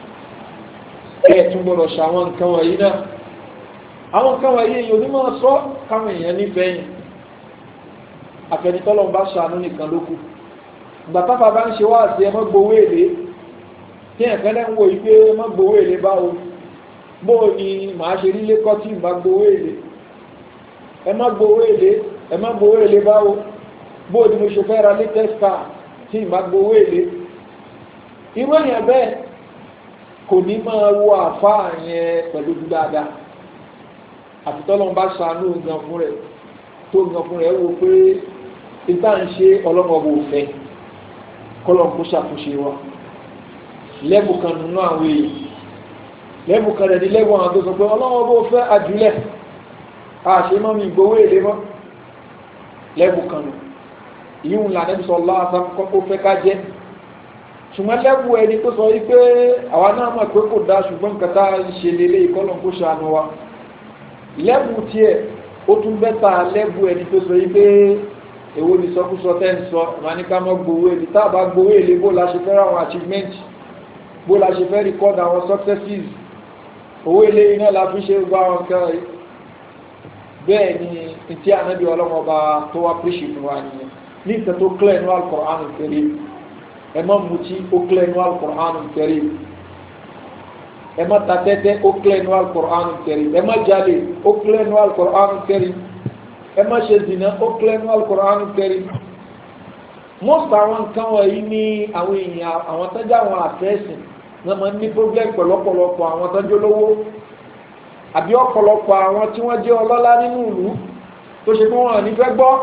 ẹ tún gbọdọ̀ ṣe àwọn nǹkan wọ̀nyí náà àwọn nǹkan wọ̀nyí èyí onímọ̀ sọ káwọn èèyàn nífẹ̀ẹ́ yìí àfẹnitọ́lọ́ bá ṣàánú nìkan ló kù ìgbà táfà bá ń ṣe wá sí ẹ mọ́ gbowó èlé tí ẹ̀fẹ́ lẹ́ ń wo ìgbé mọ́ gbowó èlé báwo bó ni màá ṣe nílé kọ́ tí ìbá gbowó èlé ẹ má gbowó èlé ẹ má gbowó èlé báwo bó ni mo ṣe fẹ́ ra latest car tí ìbá gbowó èlé irú èèyàn bẹ́ẹ̀ kò ní máa wo àfáà yẹn pẹ̀lú dáadáa àfitọ́lọ́n bá ṣàánú gan fún rẹ̀ tó gan fún rẹ̀ wo pé ìta ń ṣe ọlọ́mọbò fẹ́ kọ́lọ̀ kó ṣàtúnṣe wa lẹ́bù kan nínú àwọn èèyàn lẹ́bù kan rẹ̀ ní lẹ́bù àwọn tó sọ pé ọlọ́mọbò fẹ́ àjùlẹ̀ àṣẹ mọ́ mi gbowó èlé mọ́ lẹ́bù kan nù ìyíhùn lànàbí sọ lọ́wọ́ kọ́kọ́ fẹ́ ká jẹ́ ṣùgbọ́n lẹ́bù ẹni tó sọ wípé àwa náà mọ̀ pé kò dá ṣùgbọ́n nǹkan tá a ṣe lélẹ̀ ìkọlọ̀ kó ṣàánú wa lẹ́bù tiẹ̀ ó tún bẹ́ta lẹ́bù ẹni tó sọ wípé èwo ni sọkúsọ tẹ́ ń sọ wọn ní ká mọ́ gbowó èlé tá a bá gbowó èlé bó la ṣe fẹ́ ra àwọn achievement bó la ṣe fẹ́ record àwọn successes owó èlé iná la fi ṣe gbọ́ àwọn nǹkan bẹ́ẹ̀ ni tí ànábì ọlọ́mọba tó wá pèsè fún wa nìyẹn ní ìtẹ́ tó clear ní Al-Qur'an Al-Karim ẹ má mutí ó clear ní Al-Qur'an Al-Karim ẹ má ta tẹ́tẹ́ ó clear ní Al-Qur'an Al-Karim ẹ má jalè ó clear ní Al-Qur'an Al-Karim ẹ má ṣe zina ó clear ní Al-Qur'an Al-Karim most àwọn nǹkan wọ̀nyí ní àwọn èèyàn àwọn tọ́jú àwọn àfẹ́sìn náà máa ń ní problem pẹ̀lọ́pọ̀lọpọ̀ àwọn tọ́jú olówó àbí ọ̀pọ̀lọpọ̀ àwọn tí wọ́n jẹ́ ọlọ́lá nínú ìlú tó ṣe fún wọn nífẹ̀ẹ́ gbọ́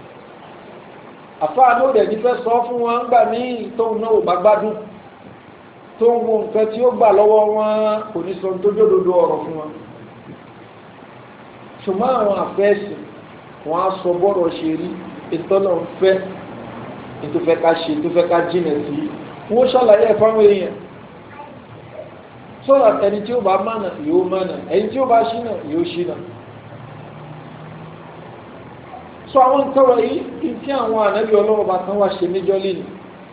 àfáà ló dẹ̀ nífẹ̀ẹ́ sọ fún wọn gbà ní tóun náà ò bá gbádùn tó ń wo nǹkan tí ó gbà lọ́wọ́ wọn kò ní sọ tó jódodo ọ̀rọ̀ fún wọn ṣùgbọ́n àwọn àfẹ́sìn wọn á sọ bọ́rọ̀ ṣe rí ìtọ́nà ń fẹ́ ìtòfẹ́ ká ṣe ìtòfẹ́ ká jìnà sí wọ́n ṣàlàyé ẹ̀ fáwọn èèyàn sọ́dọ̀ ẹni tí ó bá mánà yóò mánà ẹni tí ó bá ṣínà yóò ṣínà sọ àwọn nǹkan wọ̀nyí tí àwọn ànábì ọlọ́wọ́ bá kan wá ṣe níjọ́ lẹ́nu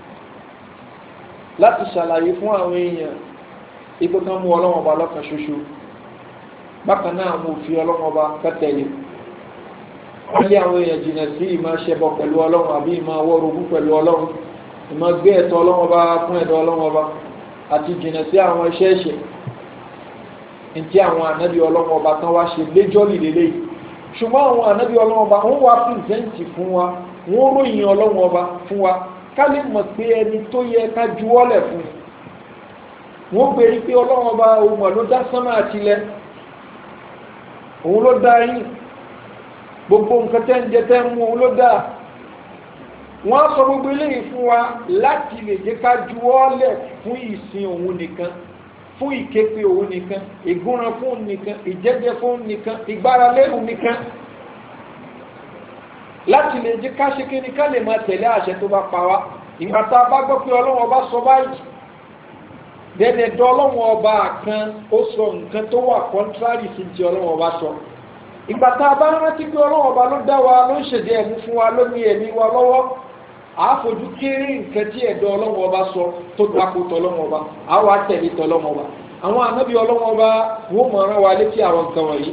láti ṣàlàyé fún àwọn èèyàn ipò kan mú ọlọ́wọ́ bá lọ́kàn ṣoṣo bákan náà mo fi ọlọ́wọ́ bá kẹ́tẹ̀lé wọ́n lé àwọn èèyàn jìnnà sí ìmọ̀ ṣẹbọ pẹ̀lú ọlọ́run àbí ìmọ̀ awọ́rogún pẹ̀lú ọlọ́run ìmọ̀ gbé ẹ̀tọ́ ọlọ́run ọba fún ẹ̀dọ́ ọlọ́run ọba àti jìnnà sí àwọn iṣẹ́ ẹ̀ṣẹ̀ ntí àwọn ànábì ọlọ́run ọba tán wá ṣe léjọ́ lílélẹ́ yìí ṣùgbọ́n àwọn ànábì ọlọ́run ọba wọ́n wá pìrìsẹ́ǹtì fún wa wọ́n ròyìn ọlọ́run ọba fún wa ká lè mọ̀ pé ẹni tó yẹ ká juwọ́lẹ̀ fún wọ́n gbé rí pé ọlọ́run ọba òun ló dá sánmà àtilẹ̀ òun ló dá yín gbogbo nǹkan tẹ́ ń jẹ tẹ́ ń mú òun ló dá wọ́n sọ gbogbo eléyìí fún wa láti lè jẹ́ ká juwọ́lẹ̀ fún ìsìn òun nìkan fún ìképe òun nìkan ìgúnran fún òun nìkan ìjẹ́jẹ́ fún òun nìkan ìgbáralé òun nìkan láti lè jẹ́ ká ṣe kí ni ká lè máa tẹ̀lé àṣẹ tó bá pa wá ìgbà tá a bá gbọ́ pé ọlọ́run ọba sọ báyìí dẹ́dẹ̀ dọ́ ọlọ́run ọba kan ó sọ nǹkan tó wà kọ́ńtrárì sí ti ọlọ́run ọba sọ ìgbà tá a bá rántí pé ọlọ́run ọba ló dá wa ló ń ṣèdí ẹ̀mú fún wa ló ní ẹ̀mí wa lọ́wọ́ àáfojú kéré nǹkan tí ẹ̀dọ́ ọlọ́run ọba sọ tó dáko tọ́lọ́run ọba àwọn àtẹ̀lé tọ́lọ́run ọba àwọn ànábì ọlọ́run ọba wọ́n mọ̀ ọ́n wa létí àwọn nǹkan wọ̀nyí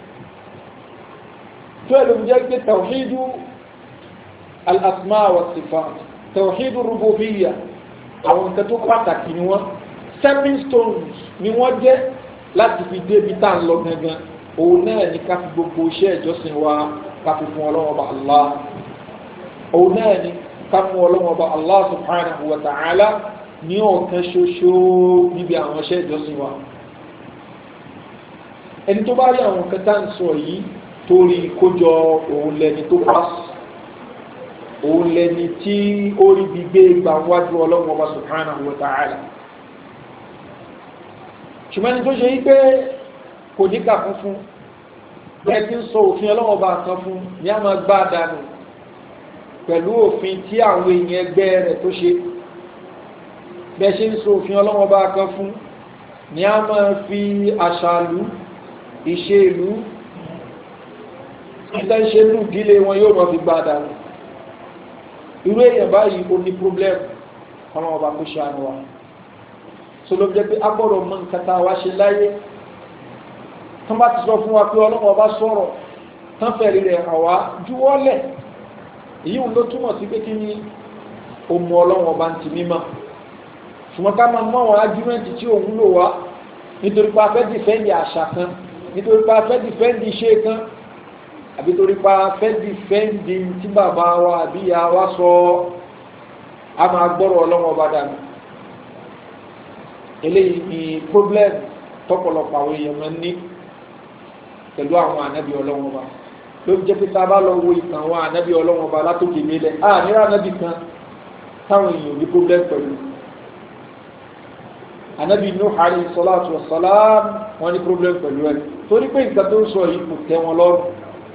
tó ẹ̀lú jẹ́ pé tawhidu al-asma wa sifat tawhidu rububiyya àwọn nǹkan tó pàtàkì ni wọ́n stepping stones ni wọ́n jẹ́ láti fi débi tá à ń lọ gangan òun náà ni ká fi gbogbo iṣẹ́ ìjọsìn wa ká fi fún ọlọ́run ọba allah òun náà ni ká fún ọlọ́run ọba allah subhanahu wa ta'ala ní ọ̀kan ṣoṣo níbi àwọn iṣẹ́ ìjọsìn wa ẹni tó bá rí àwọn nǹkan tá à ń sọ yìí torí kójọ òun lẹni tó pass òun lẹni tí ó rí bí gbé gbà wájú ọlọ́run ọba subhanahu wa ta'ala ṣùgbọ́n ní tó ṣe yí pé kò ní kà fún fún bẹ́ẹ̀ tí ń sọ òfin ọlọ́run ọba kan fún ní a máa gbá dànù pẹ̀lú òfin tí àwọn èèyàn ẹgbẹ́ rẹ̀ tó ṣe bẹ́ẹ̀ ṣe ń sọ òfin ọlọ́run ọba kan fún ní a máa fi àṣàlú ìṣe ìlú ìtẹ́ ń ṣe ní ìdílé wọn yóò rọ̀ fi gbá dànù irú èèyàn báyìí ó ní problem ọlọ́run ọba kó ṣe àánú wa so ló jẹ́ pé a gbọ́dọ̀ mọ nǹkan tá a wá ṣe láyé tán bá ti sọ fún wa pé ọlọ́run ọba sọ̀rọ̀ tán fẹ̀rí rẹ̀ àwa juwọ́lẹ̀ èyí ń ló túmọ̀ sí pé kí ni òmù ọlọ́run ọba ń ti mímọ́ ṣùgbọ́n ká máa mọ àwọn ájúmẹ́ǹtì tí òun lò wá nítorí pé a fẹ́ dìfẹ́ǹdì àṣà kan nítorí pé a fẹ́ dìfẹ́ǹdì iṣẹ́ kan àbí torí pé a fẹ́ dìfẹ́ǹdì tí bàbá wa àbí ìyá wa sọ a máa gbọ́rọ̀ ọlọ́run ọba dànù eléyìí ni problem tọ́pọ̀lọpọ̀ àwọn èèyàn máa ń ní pẹ̀lú àwọn ànábì ọlọ́run ọba ló jẹ́ pé tá a bá lọ wo ìtàn àwọn ànábì ọlọ́run ọba látòkè nílẹ̀ a níra ànábì kan táwọn èèyàn ní problem pẹ̀lú ànábì Nuh alayhi salatu wa salam wọ́n ní problem pẹ̀lú ẹ̀ torí pé nǹkan tó ń sọ yìí kò tẹ́ wọn lọ́rùn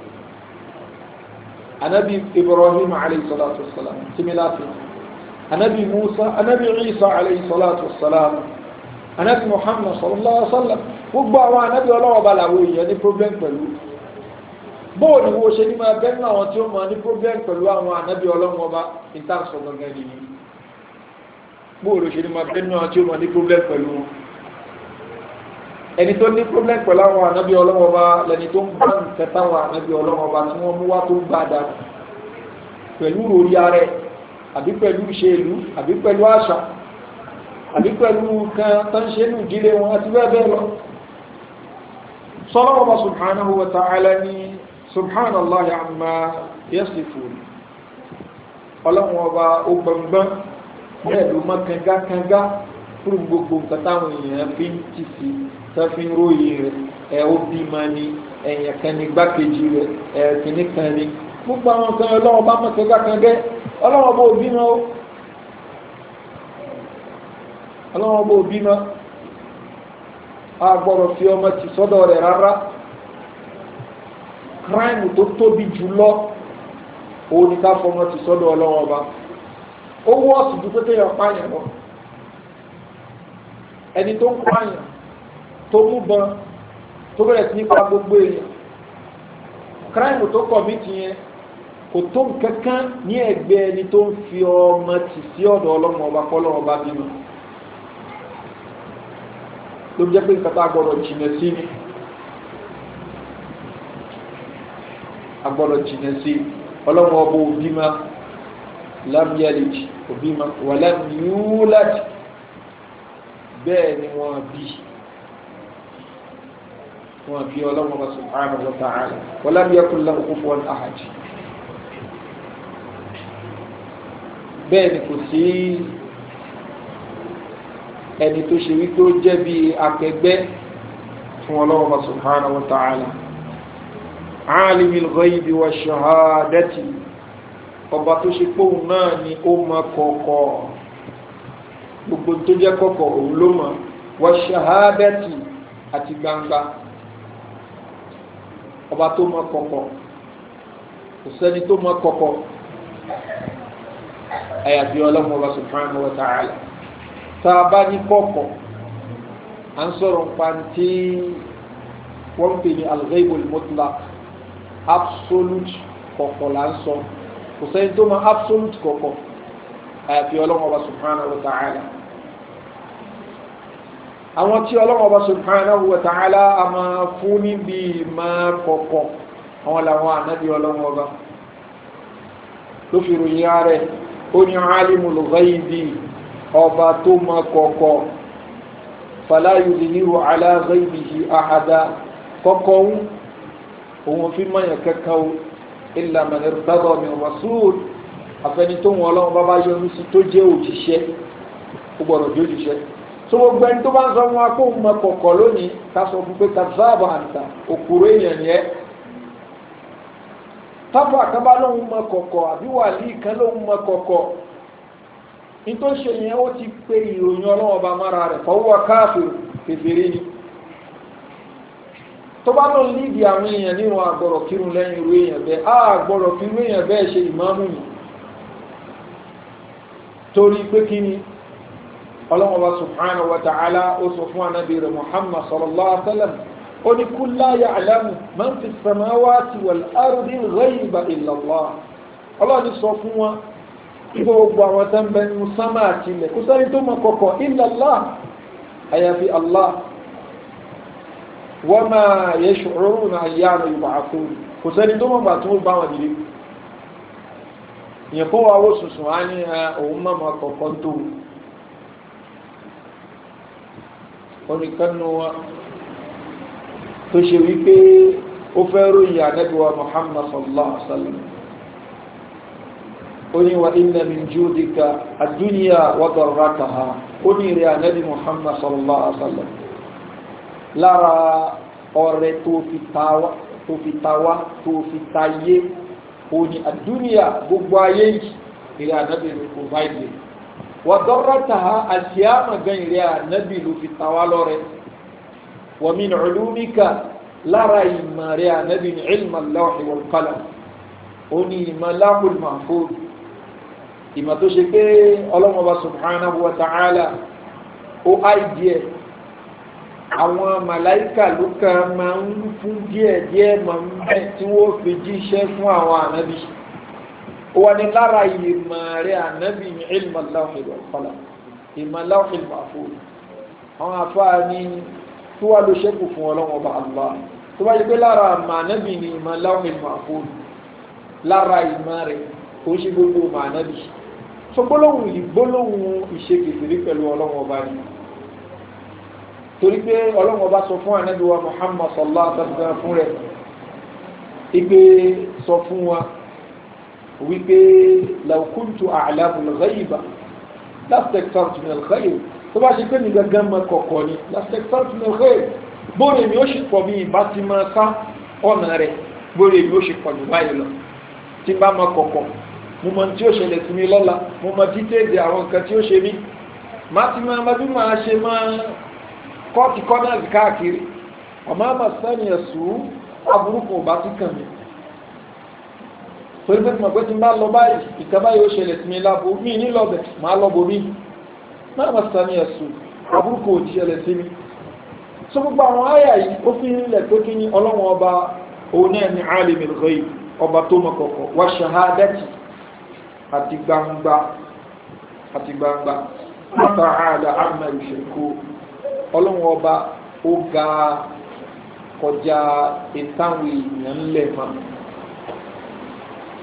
ànábì Ibrahim alayhi salatu wa salam similar ànábì Musa ànábì Isa alayhi salatu wa salam anabi muhammad sallallahu alaihi wa sallam gbogbo àwọn anabi ọlọ́wọ́ bá làwọn èèyàn ní problem pẹ̀lú bóò ni wo ṣe ní máa bẹ́ẹ̀ náà tí ó máa ní problem pẹ̀lú àwọn anabi ọlọ́wọ́ bá ìtànsọ gangan nìyí bóò ló ṣe ní máa bẹ́ẹ̀ náà tí ó máa ní problem pẹ̀lú wọn ẹni tó ní problem pẹ̀lú àwọn anabi ọlọ́wọ́ bá lẹni tó ń bá nǹkan táwọn anabi ọlọ́wọ́ bá tí wọ́n mú wá tó ń gbà dá pẹ̀lú orí ara ẹ̀ àbí pẹ̀lú ìṣèlú àbí pẹ̀lú àṣà àbí pẹ̀lú kan tán ṣe ní ìdílé wọn àti bẹ́ẹ̀ bẹ́ẹ̀ lọ sọ́lọ́wọ́ bá subhanahu wa ta'ala ní subhanallahi amma yasifun ọlọ́wọ́ bá ó gbọ̀ngbọ́n bẹ́ẹ̀ ló mọ́ kangakanga fún gbogbo nǹkan táwọn èèyàn fi ń tì sí tó fi ń ròyìn rẹ̀ ẹ̀ ó bí ma ní ẹ̀yìn kan ní gbákejì rẹ̀ ẹ̀ kìíní kan ní gbogbo àwọn kan ọlọ́wọ́ bá mọ́ kangakanga ọlọ́wọ́ bá òbí náà ọlọ́wọ́n bó bímọ a gbọ́dọ̀ fi ọmọ ti sọ́dọ̀ rẹ̀ rárá kíráìmù tó tóbi jù lọ òun ni ká fọmọ ti sọ́dọ̀ ọlọ́wọ́n ọba ó wọ́ọ̀sì ju pé kéèyàn pààyàn lọ ẹni tó ń pààyàn tó mú bọn tó bẹ̀rẹ̀ sí nípa gbogbo èèyàn kíráìmù tó kọ̀ mí ti yẹn kò tó nǹkan kan ní ẹgbẹ́ ẹni tó ń fi ọmọ tì sí ọ̀dọ̀ ọlọ́wọ́n ọba kọ́ ọlọ́wọ́n ọba bímọ ló jẹ́ pé nǹkan tá a gbọ́dọ̀ jìnà sí ni agbọ́dọ̀ jìnà sí ọlọ́run ọba òbí ma lam yalid òbí ma wa lam yulad bẹ́ẹ̀ ni wọ́n bí wọ́n bí ọlọ́run ọba subhanahu wa ta'ala wa lam yakun lahu kufuwan ahad bẹ́ẹ̀ ni kò sí ẹni tó ṣe wípé ó jẹ́ bí akẹgbẹ́ fún ọlọ́run ọba subhanahu wa ta'ala alimil ghaibi wa shahadati ọba tó ṣe póun náà ni ó mọ kọ̀kọ̀ gbogbo tó jẹ́ kọ̀kọ̀ òun ló mọ̀ wa shahadati àti gbangba ọba tó mọ kọ̀kọ̀ kò sẹ́ni tó mọ kọ̀kọ̀ àyàfi ọlọ́run ọba subhanahu wa ta'ala tá a bá ní kọ̀kọ̀ à ń sọ̀rọ̀ nípa tí wọ́n ń pè ní al-ghaibul mutlaq absolute kọ̀kọ̀ là ń sọ kò sẹ́ni tó mọ absolute kọ̀kọ̀ àyàfi ọlọ́run ọba subhanahu wa ta'ala àwọn tí ọlọ́run ọba subhanahu wa ta'ala a máa fún níbi máa kọ̀kọ̀ àwọn làwọn ànábì ọlọ́run ọba ló fi ròyìn ààrẹ ó ní alimul ghaibi ọba tó mọ kọ̀kọ̀ fala yudhiru ala ghaibihi ahada kọ́kọ́ ń òun fi mọ̀yàn kankan o illa man irtada min rasul àfẹni tó wọn ọlọ́run bá bá yọnu sí tó jẹ́ òjíṣẹ́ ó gbọ́dọ̀ jẹ́ òjíṣẹ́ tó gbogbo ẹni tó bá ń sọ wọn akó mọ kọ̀kọ̀ lónìí ká sọ fún pé kazaba àǹtà òkúrò èèyàn ni ẹ́ tábà kan bá lóun mọ kọ̀kọ̀ àbí wàlíì kan lóun mọ kọ̀kọ̀ ní tó ṣe yẹn ó ti pé ìròyìn ọlọ́run ọba mára rẹ̀ fọwọ́ káàfin fèfèrè ni tó bá lọ lídìí àwọn èèyàn nínú àgbọ̀rọ̀ kírun lẹ́yìn irú èèyàn bẹ́ẹ̀ á àgbọ̀rọ̀ kí irú èèyàn bẹ́ẹ̀ ṣe ìmáàmù yìí torí pé kí ni ọlọ́mọba subhanahu wa ta'ala ó sọ fún anábì rẹ̀ muhammad sallallahu alaihi wa sallam ó ní kul la ya'lamu man fi samawati wal ardi ghayba illa Allah ọlọ́ni sọ fún wọn gbogbo àwọn tó ń bẹ nínú sámà àti ilẹ̀ kò sẹ́ni tó mọ kọ̀kọ̀ illa Allah àyàfi Allah wọ́n máa yẹ ṣòro náà yá àmì ìbàkú kò sẹ́ni tó mọ̀gbà tó bá wọn dìde ìyẹn kó wa wó sùsùn á ní òun mọ̀mọ́ kọ̀ọ̀kan tó oníkanu wa tó ṣe wípé ó fẹ́ ròyìn ànábìwá muhammad sallallahu alaihi wa sallam ó ní wa inna min judika ad-dunya wa darrataha ó ní ìrẹ́ ànábì muhammad sallallahu alaihi wa sallam lára ọrẹ tó fi tawa tó fi tawa tó fi tayé òní àdúnyà gbogbo ayé yìí ìrẹ́ ànábì ló kò báyìí wà dọ́rọ́ta ha àṣìyàmà gan ìrẹ́ ànábì ló fi tawa lọ́rẹ wà mí nìcúlùmíkà lára ìmọ̀ rẹ̀ ànábì ní ilmà lawhi wal qalam òní ìmọ̀ láhùl mahfuz ìmọ̀ tó ṣe pé ọlọ́mọba subhanahu wa ta'ala ó àìdíẹ̀ àwọn màláìkà ló kàn máa ń fún díẹ̀ díẹ̀ máa ń bẹ́ tí wọ́n fi jíṣẹ́ fún àwọn ànábì ó wà ní lára ìmọ̀ rẹ̀ ànábì ní ilmọ̀ láwùjọ ìwọ̀kọ́lá ìmọ̀ láwùjọ mahfuz àwọn afáà ní tí wàá ló ṣẹ́kù fún ọlọ́wọ́n ọba Allah tó bá yẹ pé lára àmà ànábì ní ìmọ̀ láwùjọ mahfuz lára ìmọ̀ rẹ̀ kò ṣe gbogbo ọmọ ànábì so gbólóhùn ìgbólóhùn ìṣe kèfèrí pẹ̀lú ọlọ́wọ́n ọba ni torí pé ọlọ́run ọba sọ fún ànábì wa muhammad sallallahu alaihi wa sallam fún rẹ̀ ipe sọ fún wa wípé law kuntu a'lamu al-ghayba lastaktartu min al-khayr tó bá ṣe pé mi gangan mọ kọ̀kọ̀ ni lastaktartu min al-khayr bóre mi ó ṣe pọ̀ mi ìbá ti máa sá ọ̀nà rẹ̀ bóre mi ó ṣe pọ̀ jù báyìí lọ tí bá mọ kọ̀kọ̀ mo mọ tí ó ṣẹlẹ̀ sí mi lọ́la mo mọ dítẹ́ẹ̀dì àwọn nǹkan tí ó ṣe mí má ti máa bí máa ṣe máa kọ́ọ̀tì kọ́nàlì káàkiri ọmọ àmà sẹ́ni ẹ̀sùn aburúkú ọba tí kàn mí torí pé tí mo pé tí n bá lọ báyìí ìkàbá yóò ṣẹlẹ̀ sí mi lábo mí ní lọ́bẹ̀ máa lọ́bọ̀ mí má àmà sẹ́ni ẹ̀sùn aburúkú òjì ṣẹlẹ̀ sí mi so gbogbo àwọn àyà yìí ó fi ń lẹ̀ pé kí ni ọlọ́wọ́n ọba òun náà ní alimul ghaib ọba tó mọ kọ̀kọ̀ wá ṣahadati àti gbangba àti gbangba ta'ala amma yushriku ọlọ́run ọba ó ga kọjá ìtàwọn èèyàn ńlẹ̀ ma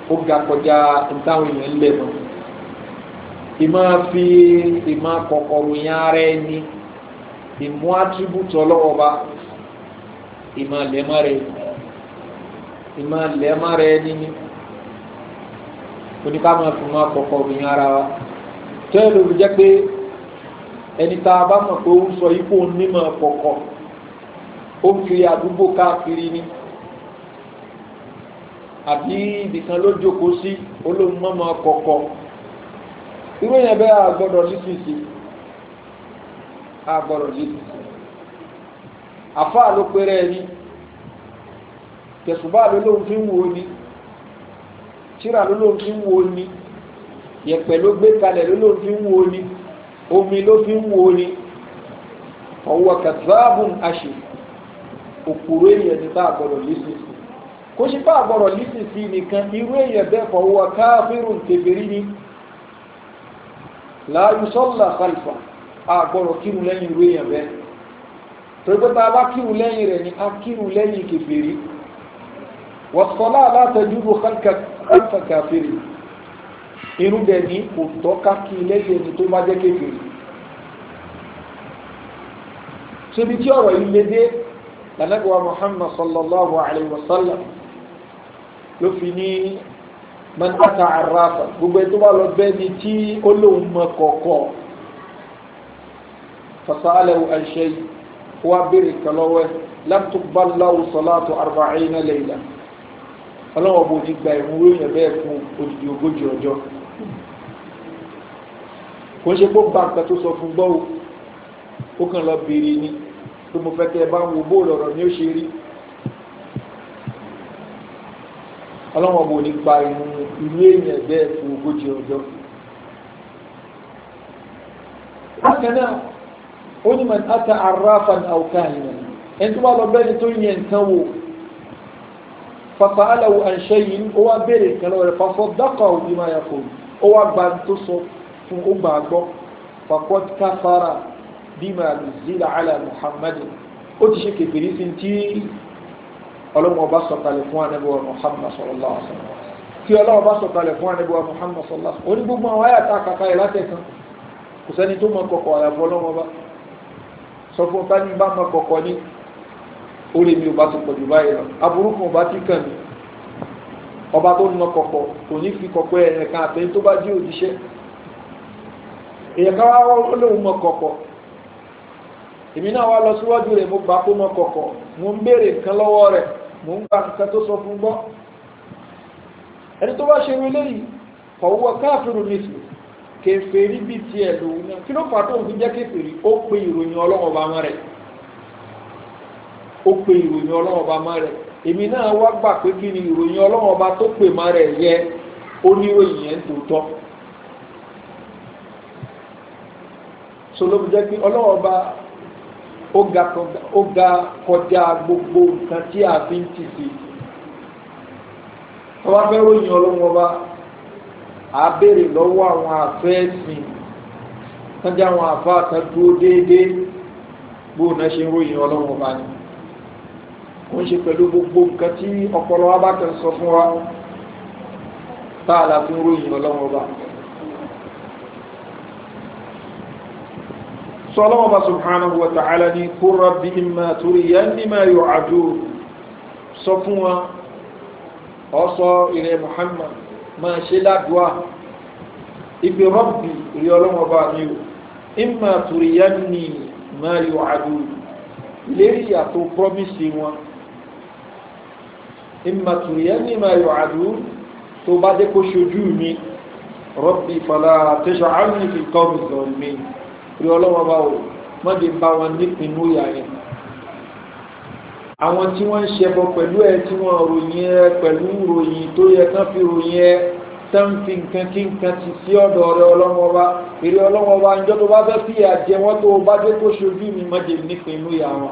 ó ga kọjá ntáwọn èèyàn lẹ̀ mọ́ ìmọ̀ fi ìmọ̀ kọ̀kọ̀rò yẹn ara ẹni ìmú attribute ọlọ́wọ́ bá ìmọ̀ lẹ́mọ́ rẹ̀ ìmọ̀ lẹ́mọ́ rẹ̀ níní oníkàmọ̀ fi mọ́ kọ̀kọ̀rò yẹn ara wa tẹ́lẹ̀ ló fi jẹ́ pé ẹni tá a bá mọ̀ pé ó ń sọ ipò onímọ̀ kọ̀kọ̀ ó ń kiri àdúgbò káàkiri ni àbí ibìkan ló jókòó sí olóhùn mọ́mọ́ kọ̀kọ̀ irú yẹn bẹ́ẹ̀ àgbọ̀dọ̀ lísìsì àgbọ̀dọ̀ lísìsì àfáà ló péré ẹni tẹ̀sùbá ló lóhùn fi ń wo ni tíra ló lóhùn fi ń wo ni yẹ̀pẹ̀ ló gbé kalẹ̀ ló lóhùn fi ń wo ni omi ló fi ń wo ni ọwọ́ kàtàbùn àṣì òkúrò èèyàn ní tá àgbọ̀dọ̀ lísìsì kó ṣe bá àgbọ̀rọ̀ lísì sí nìkan irú èyàn bẹ́ẹ̀ fọwọ́ káfírùn kèfèrí ní láàyù sọ́lá khalfa àgbọ̀rọ̀ kírun lẹ́yìn irú èyàn bẹ́ẹ̀ torí pé tá a bá kírun lẹ́yìn rẹ̀ ni a kírun lẹ́yìn kèfèrí wọ́sọ̀lá látẹjúrò khalfa kàfírì irú dẹ̀ ní kò tọ́ka kí lẹ́yìn ẹni tó bá jẹ́ kèfèrí ṣebi tí ọ̀rọ̀ yìí lédè lànàgbà muhammad sallallahu alayhi wa sallam ló fi ní mẹ́ta àráfà gbogbo ẹ̀ tó bá lọ bẹ́ẹ̀ ni tí ó lóun mọ kọ̀ọ̀kọ̀ fasa'alahu an shay wá béèrè kọlọ́wẹ́ lam tuqballahu salatu arba'ina layla ọlọ́wọ́ bò ní gba ìmú ròyìn bẹ́ẹ̀ fún odidi ogójì ọjọ́ kò ń ṣe kó bá nǹkan tó sọ fún gbọ́ ó kàn lọ béèrè ni tó mo fẹ́ kẹ́ ẹ bá ń wo bóòlù ọ̀rọ̀ ni ó ṣe rí ọlọ́wọ́n bò ní gba ìmú ìlú èèyàn bẹ́ẹ̀ fún ogójì ọjọ́ bákan náà ó ní man ata arrafan aw kahinan ẹni tó bá lọ bẹ́ẹ̀ ni tó yẹ nǹkan wò fasa'alahu an shay'in ó wá béèrè nǹkan lọ́wọ́ rẹ̀ fasaddaqahu bima yaqul ó wá gba tó sọ fún ó gbà gbọ́ faqad kafara bima nuzila ala muhammadin ó ti ṣe kèfèrí sí tí ọlọ́wọ́ bá sọ̀kalẹ̀ fún anábíwá muhammad sallallahu alaihi wasallam kí ọlọ́wọ́ bá sọ̀kalẹ̀ fún anábíwá muhammad sallallahu alaihi wasallam ó ní gbogbo àwọn ayàtà kàkà ẹ̀ látẹ̀kan kò sẹ́ni tó mọ kọ̀kọ̀ àyàfọ́ ọlọ́wọ́ bá sọ fún ọ̀tá ní bá mọ kọ̀kọ̀ ní orí mi ò bá ti pọ̀jù báyìí lọ aburú kan ò bá ti kàn mí ọba tó mọ kọ̀kọ̀ kò ní fi kọ̀kọ̀ ẹ̀rẹ̀ kan àtẹ̀yìn tó bá jí òjíṣẹ́ èèyàn ká wá lóun mọ kọ̀kọ̀ èmi náà wá lọ síwájú rẹ̀ mo gbà kó mọ kọ̀kọ̀ mo ń béèrè nǹkan lọ́wọ́ rẹ̀ mo ń gba nǹkan tó sọ fún gbọ́ ẹni tó bá ṣe rí léyìí fọwọ́ káàfin nìsí kèfèrí bíi tiẹ̀ lòun náà kí ló fà tó ń fi jẹ́ kèfèrí ó pe ìròyìn ọlọ́wọ́ bá mọ́ rẹ̀ ó pe ìròyìn ọlọ́wọ́ bá mọ́ rẹ̀ èmi náà wá gbà pé kí ni ìròyìn ọlọ́wọ́ bá tó pè mọ́ rẹ̀ yẹ oníròyìn yẹn tó tọ́ sọlọ́bù jẹ́ pé ọlọ́wọ́ bá ó ga kọjá gbogbo nǹkan tí a fi ń tì sí ọba fẹ́ ròyìn ọlọ́wọ́ bá a béèrè lọ́wọ́ àwọn àfẹ́ẹ̀sìn tọ́jú àwọn àfa kan dúró déédéé bó náà ṣe ń ròyìn ọlọ́wọ́ bá ní kò ń ṣe pẹ̀lú gbogbo nǹkan tí ọpọlọ wa bá kàn sọ fún wa tá a la fi ń ròyìn ọlọ́wọ́ bá. sọlọ́wọ́ bá subhanahu wa ta'ala ní kó rabbi imma turiyanni ma yu'adun sọ fún wa ọsọ ilẹ̀ muhammad máa ṣe ládùá ibi rabbi rí ọlọ́wọ́ bá ní o imma turiyanni ma yu'adun lérí yàtọ̀ promise wọn imma turiyanni ma yu'adun tó bá dé kó ṣojú mi rabbi fala taj'alni fil qawmi zalimin rí ọlọ́wọ́ bá wò mọ́dé bá wọn nípinnu ìyá yẹn àwọn tí wọ́n ń ṣẹbọ pẹ̀lú ẹ tí wọ́n ròyìn ẹ pẹ̀lú ròyìn tó yẹ kán fi ròyìn ẹ tán fi nǹkan kí nǹkan ti sí ọ̀dọ̀ rẹ ọlọ́wọ́ bá èrè ọlọ́wọ́ bá njọ́ tó bá fẹ́ fi àjẹ wọn tó bá dé kó ṣojú mi mọ́dé nípinnu ìyá wọn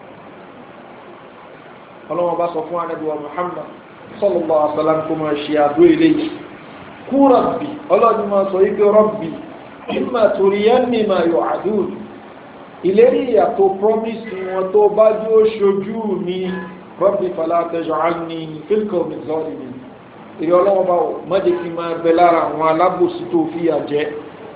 ọlọ́wọ́ bá sọ fún anábíwá Muhammad sallallahu alaihi wasallam kó máa ṣe àdó eléyìí kú rọ̀bì ọlọ́dún máa sọ yìí pé rọ̀bì ìmà tòríyànní ma yọ àdúrà ìlérí ìyàtọ̀ promise wọn tó bá jú ó ṣojú ní rọ́bì falatẹ́jọ́ ní fílkọ̀ mìzọ́rì ní ìrẹ́ ọlọ́wọ́ bá mọ́jẹ́ kí máa bẹ lára àwọn alábòsí tó fi àjẹ́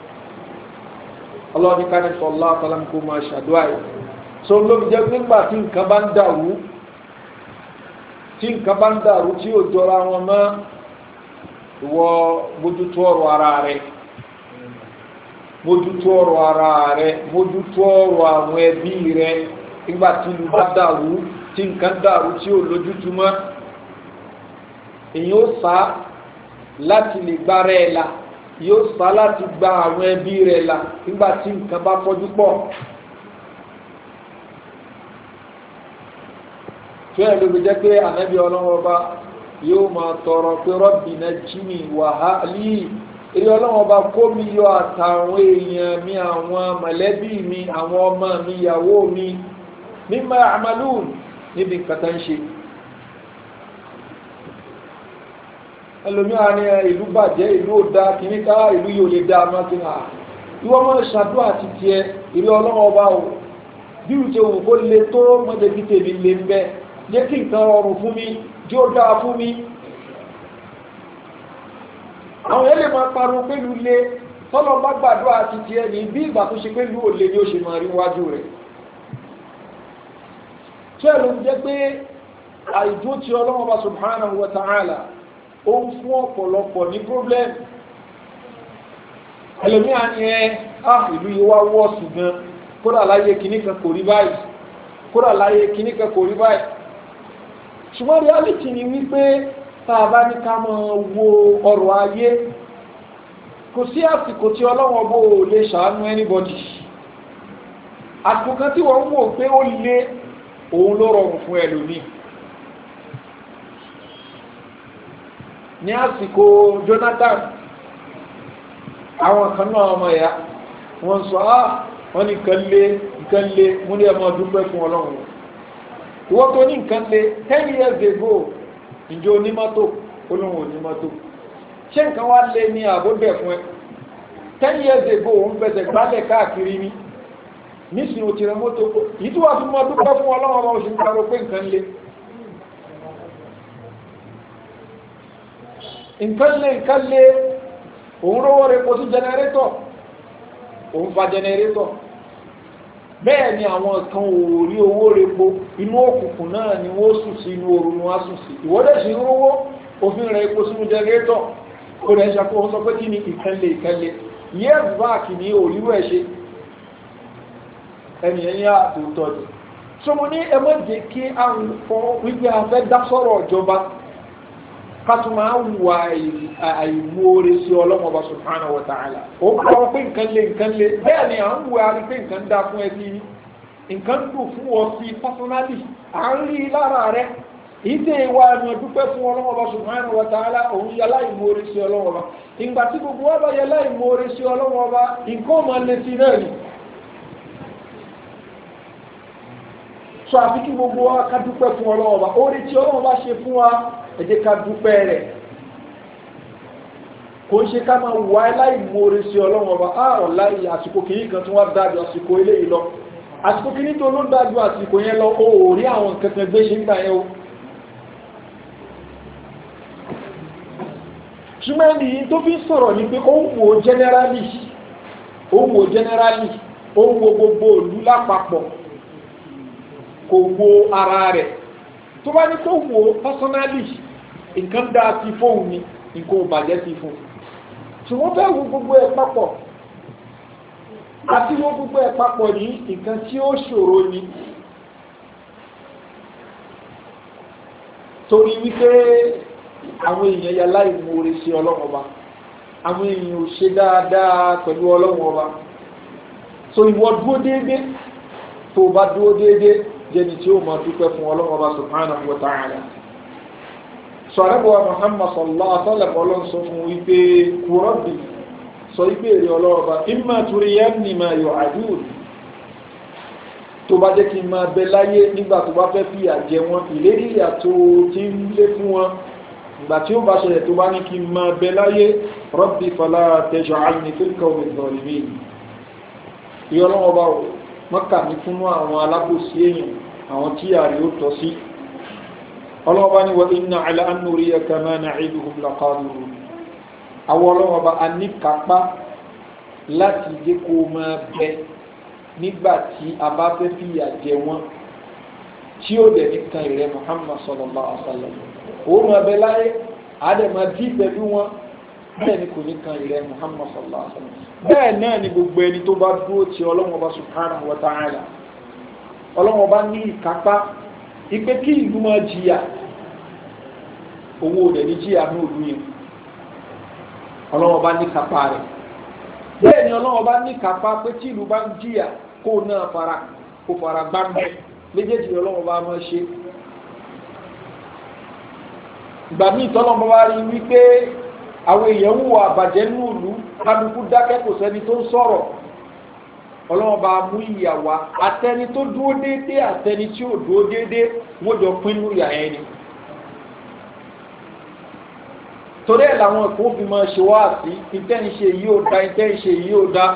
ọlọ́ni káni sọ̀lá àtàlám kó máa ṣàdúrà yìí so ló fi jẹ́ nígbà tí nǹkan bá ń dàrú tí nǹkan bá ń dàrú tí ò jọra wọn mọ́ ìwọ mójútó ọ̀rọ̀ ara rẹ̀ mójútó ọ̀rọ̀ ara rẹ̀ mójútó ọ̀rọ̀ àwọn ẹbí rẹ̀ nígbà tí ìlú bá dàrú tí nǹkan dàrú tí ò lójútùmọ́ èyí ó sá láti lè gbára ẹ̀ la yóò sá láti gba àwọn ẹbí rẹ̀ la nígbà tí nǹkan bá fọ́jú pọ̀ tí ẹ̀ ló fi jẹ́ pé ànábì ọlọ́wọ́ bá yóò máa tọrọ pé rọ́bì náà jí mi wàhálì eré ọlọ́wọ́ bá kó mi yọ àtàwọn èèyàn mi àwọn mọ̀lẹ́bí mi àwọn ọmọ mi ìyàwó mi mímọ àmàlùn níbi nǹkan tá ń ṣe. ẹlòmíràn ní ìlú bàjẹ́ ìlú ò da kìíní ká ìlú yóò lè da ọmọ kìíní à ìwọ́n mọ̀ ṣàdúrà àti tiẹ̀ ìrí ọlọ́wọ́ bá o bí o ṣe wù kó le tó mọ́tẹ́bí tèmi lè ń bẹ́ jẹ́ kí nǹkan rọrùn fún mi jẹ́ ó dáa fún mi. àwọn yẹn lè máa pariwo pẹ̀lú lé tọ́lọ́ bá gbàdúrà àti tiẹ̀ ní bí ìgbà tó ṣe pé ìlú ò lè ní ó ṣe máa rí wájú rẹ̀. tí ẹ̀ ló ń jẹ́ pé àìdó ti ọlọ́wọ́ bá subhanahu wa ta'ala ó ń fún ọ̀pọ̀lọpọ̀ ní problem ẹlòmíà ni ẹ á ìlú yìí wá wọ́ọ̀sù gan kódà láyé kìíní kan kò rí báyìí kódà láyé kìíní kan kò rí báyìí ṣùgbọ́n reality ni wípé tá a bá ní ká máa wo ọrọ̀ ayé kò sí àsìkò tí ọlọ́wọ́n bó o lè ṣàánú anybody àsìkò kan tí wọ́n ń wò pé ó lé òun ló rọrùn fún ẹlòmíì ní àsìkò Jonathan àwọn kan náà ọmọ ẹ̀yà wọ́n sọ á wọ́n ní nǹkan lé nǹkan lé mú ní ẹmọ dúpẹ́ fún ọlọ́run ìwọ́n tó ní nǹkan lé ten years ago ìjọ onímọ́tò olóhùn onímọ́tò ṣé nǹkan wá lé ní àbóbẹ̀ fún ẹ ten years ago òun fẹsẹ̀ gbálẹ̀ káàkiri ní nísìnyí o ti rẹ mọ́tò yìí tí wọ́n fi mọ́ dúpẹ́ fún ọlọ́run ọmọ oṣù nípa pé nǹkan lé nǹkan lé nǹkan lé òun rówó repo sí jẹnẹrétọ̀ òun fa jẹnẹrétọ̀ bẹ́ẹ̀ ni àwọn kan ò rí owó repo inú òkùnkùn náà ni wọ́n sùn sí inú oru ni wọ́n sùn sí ìwọ́dẹ̀ sí rówó òfin rẹ̀ epo sínú jẹnẹrétọ̀ ó rẹ̀ ṣàkóso sọ pé kí ni ìkànlé ìkànlé years back ní òríwọ̀ ẹ̀ ṣe ẹni ẹ̀yìn àtòótọ́ ni so mo ní ẹ má jẹ́ kí àwọn fọ wípé a fẹ́ dá sọ̀rọ̀ ìjọba kátó máa ń wà àìmóore sí ọlọ́mọba subhanahu wa ta'ala ó kọ́ pé nǹkan lé nǹkan lé bẹ́ẹ̀ ni à ń wà rí pé nǹkan dá fún ẹ sí nǹkan dùn fún ọ sí personally à ń rí lára rẹ ìdè ìwà ẹ̀mọ̀ dúpẹ́ fún ọlọ́mọba subhanahu wa ta'ala òun yẹ láìmóore sí ọlọ́mọba ìgbà tí gbogbo wa bá yẹ láìmóore sí ọlọ́mọba nǹkan máa lé sí náà ni. sọ àfi kí gbogbo wa ká dúpẹ́ fún ọlọ́mọba orí tí ọlọ́mọba ṣe fún wa ẹ jẹ́ ká dúpẹ́ rẹ̀ kò ń ṣe ká máa wà láìmoore sí ọlọ́run ọba ààrọ̀ láì àsìkò kìíní kan tí wọ́n dájú àsìkò eléyìí lọ àsìkò kìíní tó ló dájú àsìkò yẹn lọ ó rí àwọn nǹkan kan gbé ṣe ń gbà yẹn o ṣùgbọ́n ẹni tó fi sọ̀rọ̀ ni pé ó ń wo generally ó ń wo generally ó ń wo gbogbo ìlú lápapọ̀ kò wo ara rẹ̀ tó bá ní kó wo personally nǹkan dáa sí fóun ni nǹkan ò bàjẹ́ sí fún ṣùgbọ́n fẹ́ wo gbogbo ẹ̀ papọ̀ àti wo gbogbo ẹ̀ papọ̀ ní nǹkan tí ó ṣòro ni torí wípé àwọn èèyàn ya láì mú orí sí ọlọ́run ọba àwọn èèyàn ò ṣe dáadáa pẹ̀lú ọlọ́run ọba so ìwọ dúró déédéé tó o bá dúró déédéé jẹni tí ó máa dúpẹ́ fún ọlọ́run ọba subhanahu wa ta'ala sọ̀rọ̀bọ̀ Muhammad sallallahu alaihi wasallam ọlọ́run sọ fún wípé kúrọ́bì sọ wípé èrè ọlọ́run ọba imma turiyanni ma yu'adun tó bá jẹ́ kí n máa bẹ láyé nígbà tó bá fẹ́ fi àjẹ wọn ìlérí ìyà tó ti ń lé fún wọn ìgbà tí ó bá ṣẹlẹ̀ tó bá ní kí n máa bẹ láyé rabbi fala taj'alni fil qawmi zalimin ìyọlọ́wọ́ bá wò mọ́kà ní fún àwọn alábòsí èèyàn àwọn tí àrí ó tọ́ sí ọlọ́ọ̀bá ni wọ́n iná àlẹ́ ànúrí ẹ̀ka máa na ìdúhùn lọ́kàdùrù àwọn ọlọ́ọ̀bá a ní kápá láti jẹ́ kó máa bẹ nígbà tí a bá fẹ́ fìyà jẹ wọ́n tí ó dẹ̀ ní kan ìrẹ́ Muhammad sallallahu alaihi wasallam òun máa bẹ láyé àádẹ́mà dí pẹ̀lú wọn bẹ́ẹ̀ ni kò ní kan ìrẹ́ Muhammad sallallahu alaihi wasallam bẹ́ẹ̀ náà ni gbogbo ẹni tó bá dúró ti ọlọ́wọ́n bá subhanahu wa ta'ala ọlọ́wọ́n bá ní ìkápá ipe kí ìlú máa jìyà owó rẹ̀ ní jìyà ní òlú yẹn ọlọ́wọ́n bá ní kápá rẹ̀ bẹ́ẹ̀ ni ọlọ́wọ́n bá ní kápá pé tí ìlú bá ń jìyà kó náà fara kó fara gbá mẹ́ méjèèjì ọlọ́wọ́n bá máa ṣe ìgbà míì tọ́lọ́mọ bá rí wípé àwọn èèyàn ń wọ àbàjẹ́ ní ìlú kálukú dákẹ́ kò sẹ́ni tó ń sọ̀rọ̀ ọlọ́wọ́n bá mú ìyàwó àtẹni tó dúró déédé àtẹni tí ò dúró déédé wọ́n jọ pinnu ìyà yẹn ni torí ẹ̀ làwọn ẹ̀kọ́ fi máa ṣe wá sí ìtẹ́ǹṣe yìí ò da ìtẹ́ǹṣe yìí ò da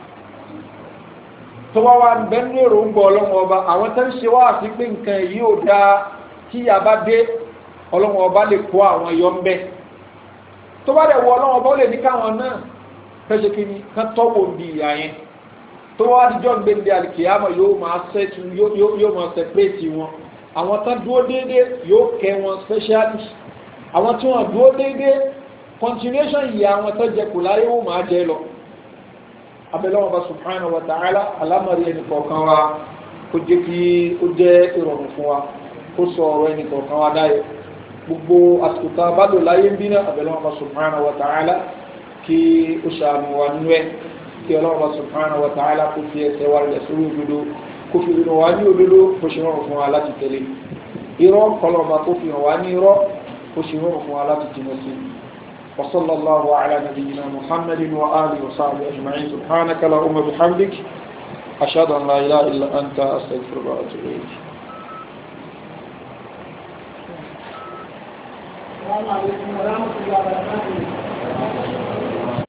tó wá wá bẹ́ẹ̀ ní èròǹgbà ọlọ́wọ́n ọba àwọn tẹ́ ń ṣe wá sí pé nǹkan yìí ò da kí ìyà bá dé ọlọ́wọ́n ọba lè kó àwọn yọ ń bẹ́ tó bá dẹ̀ wọ ọlọ́wọ́n ọba ó lè ní káwọn náà fẹ́ ṣe kí ni kán tọ́wọ́ bí ìyà yẹn tó wá díjọ́ gbẹ̀ndé alìkìyàmọ̀ yóò máa sẹ́tù yóò máa sẹpẹ́ẹ̀tì wọn àwọn tán dúró déédé yóò kẹ́ wọn specially àwọn tí wọ́n dúró déédé continuation yìí àwọn tó jẹ kò láyé wọ́n máa jẹ lọ abẹ́lẹ́wọ̀n bá subhanahu wa ta'ala alámọ̀rí ẹnì kọ̀ọ̀kan wa kó jẹ́ kí ó jẹ́ ìrọ̀rùn fún wa kó sọ ọ̀rọ̀ ẹnì kọ̀ọ̀kan wa dáyọ̀ gbogbo àsìkò tá a bá lò láyé ń bí náà abẹ́lẹ́wọ̀n bá subhanahu wa ta'ala kí ó ṣàánú wa nú ẹ̀ kí ọlọ́run subhanahu wa ta'ala kó fi ẹsẹ̀ wa rẹ̀ sórí òdodo kó fi rìn wá ní òdodo kó ṣe rọrùn fún wa láti tẹ̀lé irọ́ kọlọ́ba kó fi hàn wá ní irọ́ kó ṣe rọrùn fún wa láti jìnà sí wa sallallahu ala nabiyyina muhammadin wa alihi wa sahbihi ajma'in subhanaka la umma bihamdik ashhadu an la ilaha illa anta astaghfiruka wa atubu ilayk السلام عليكم ورحمة الله وبركاته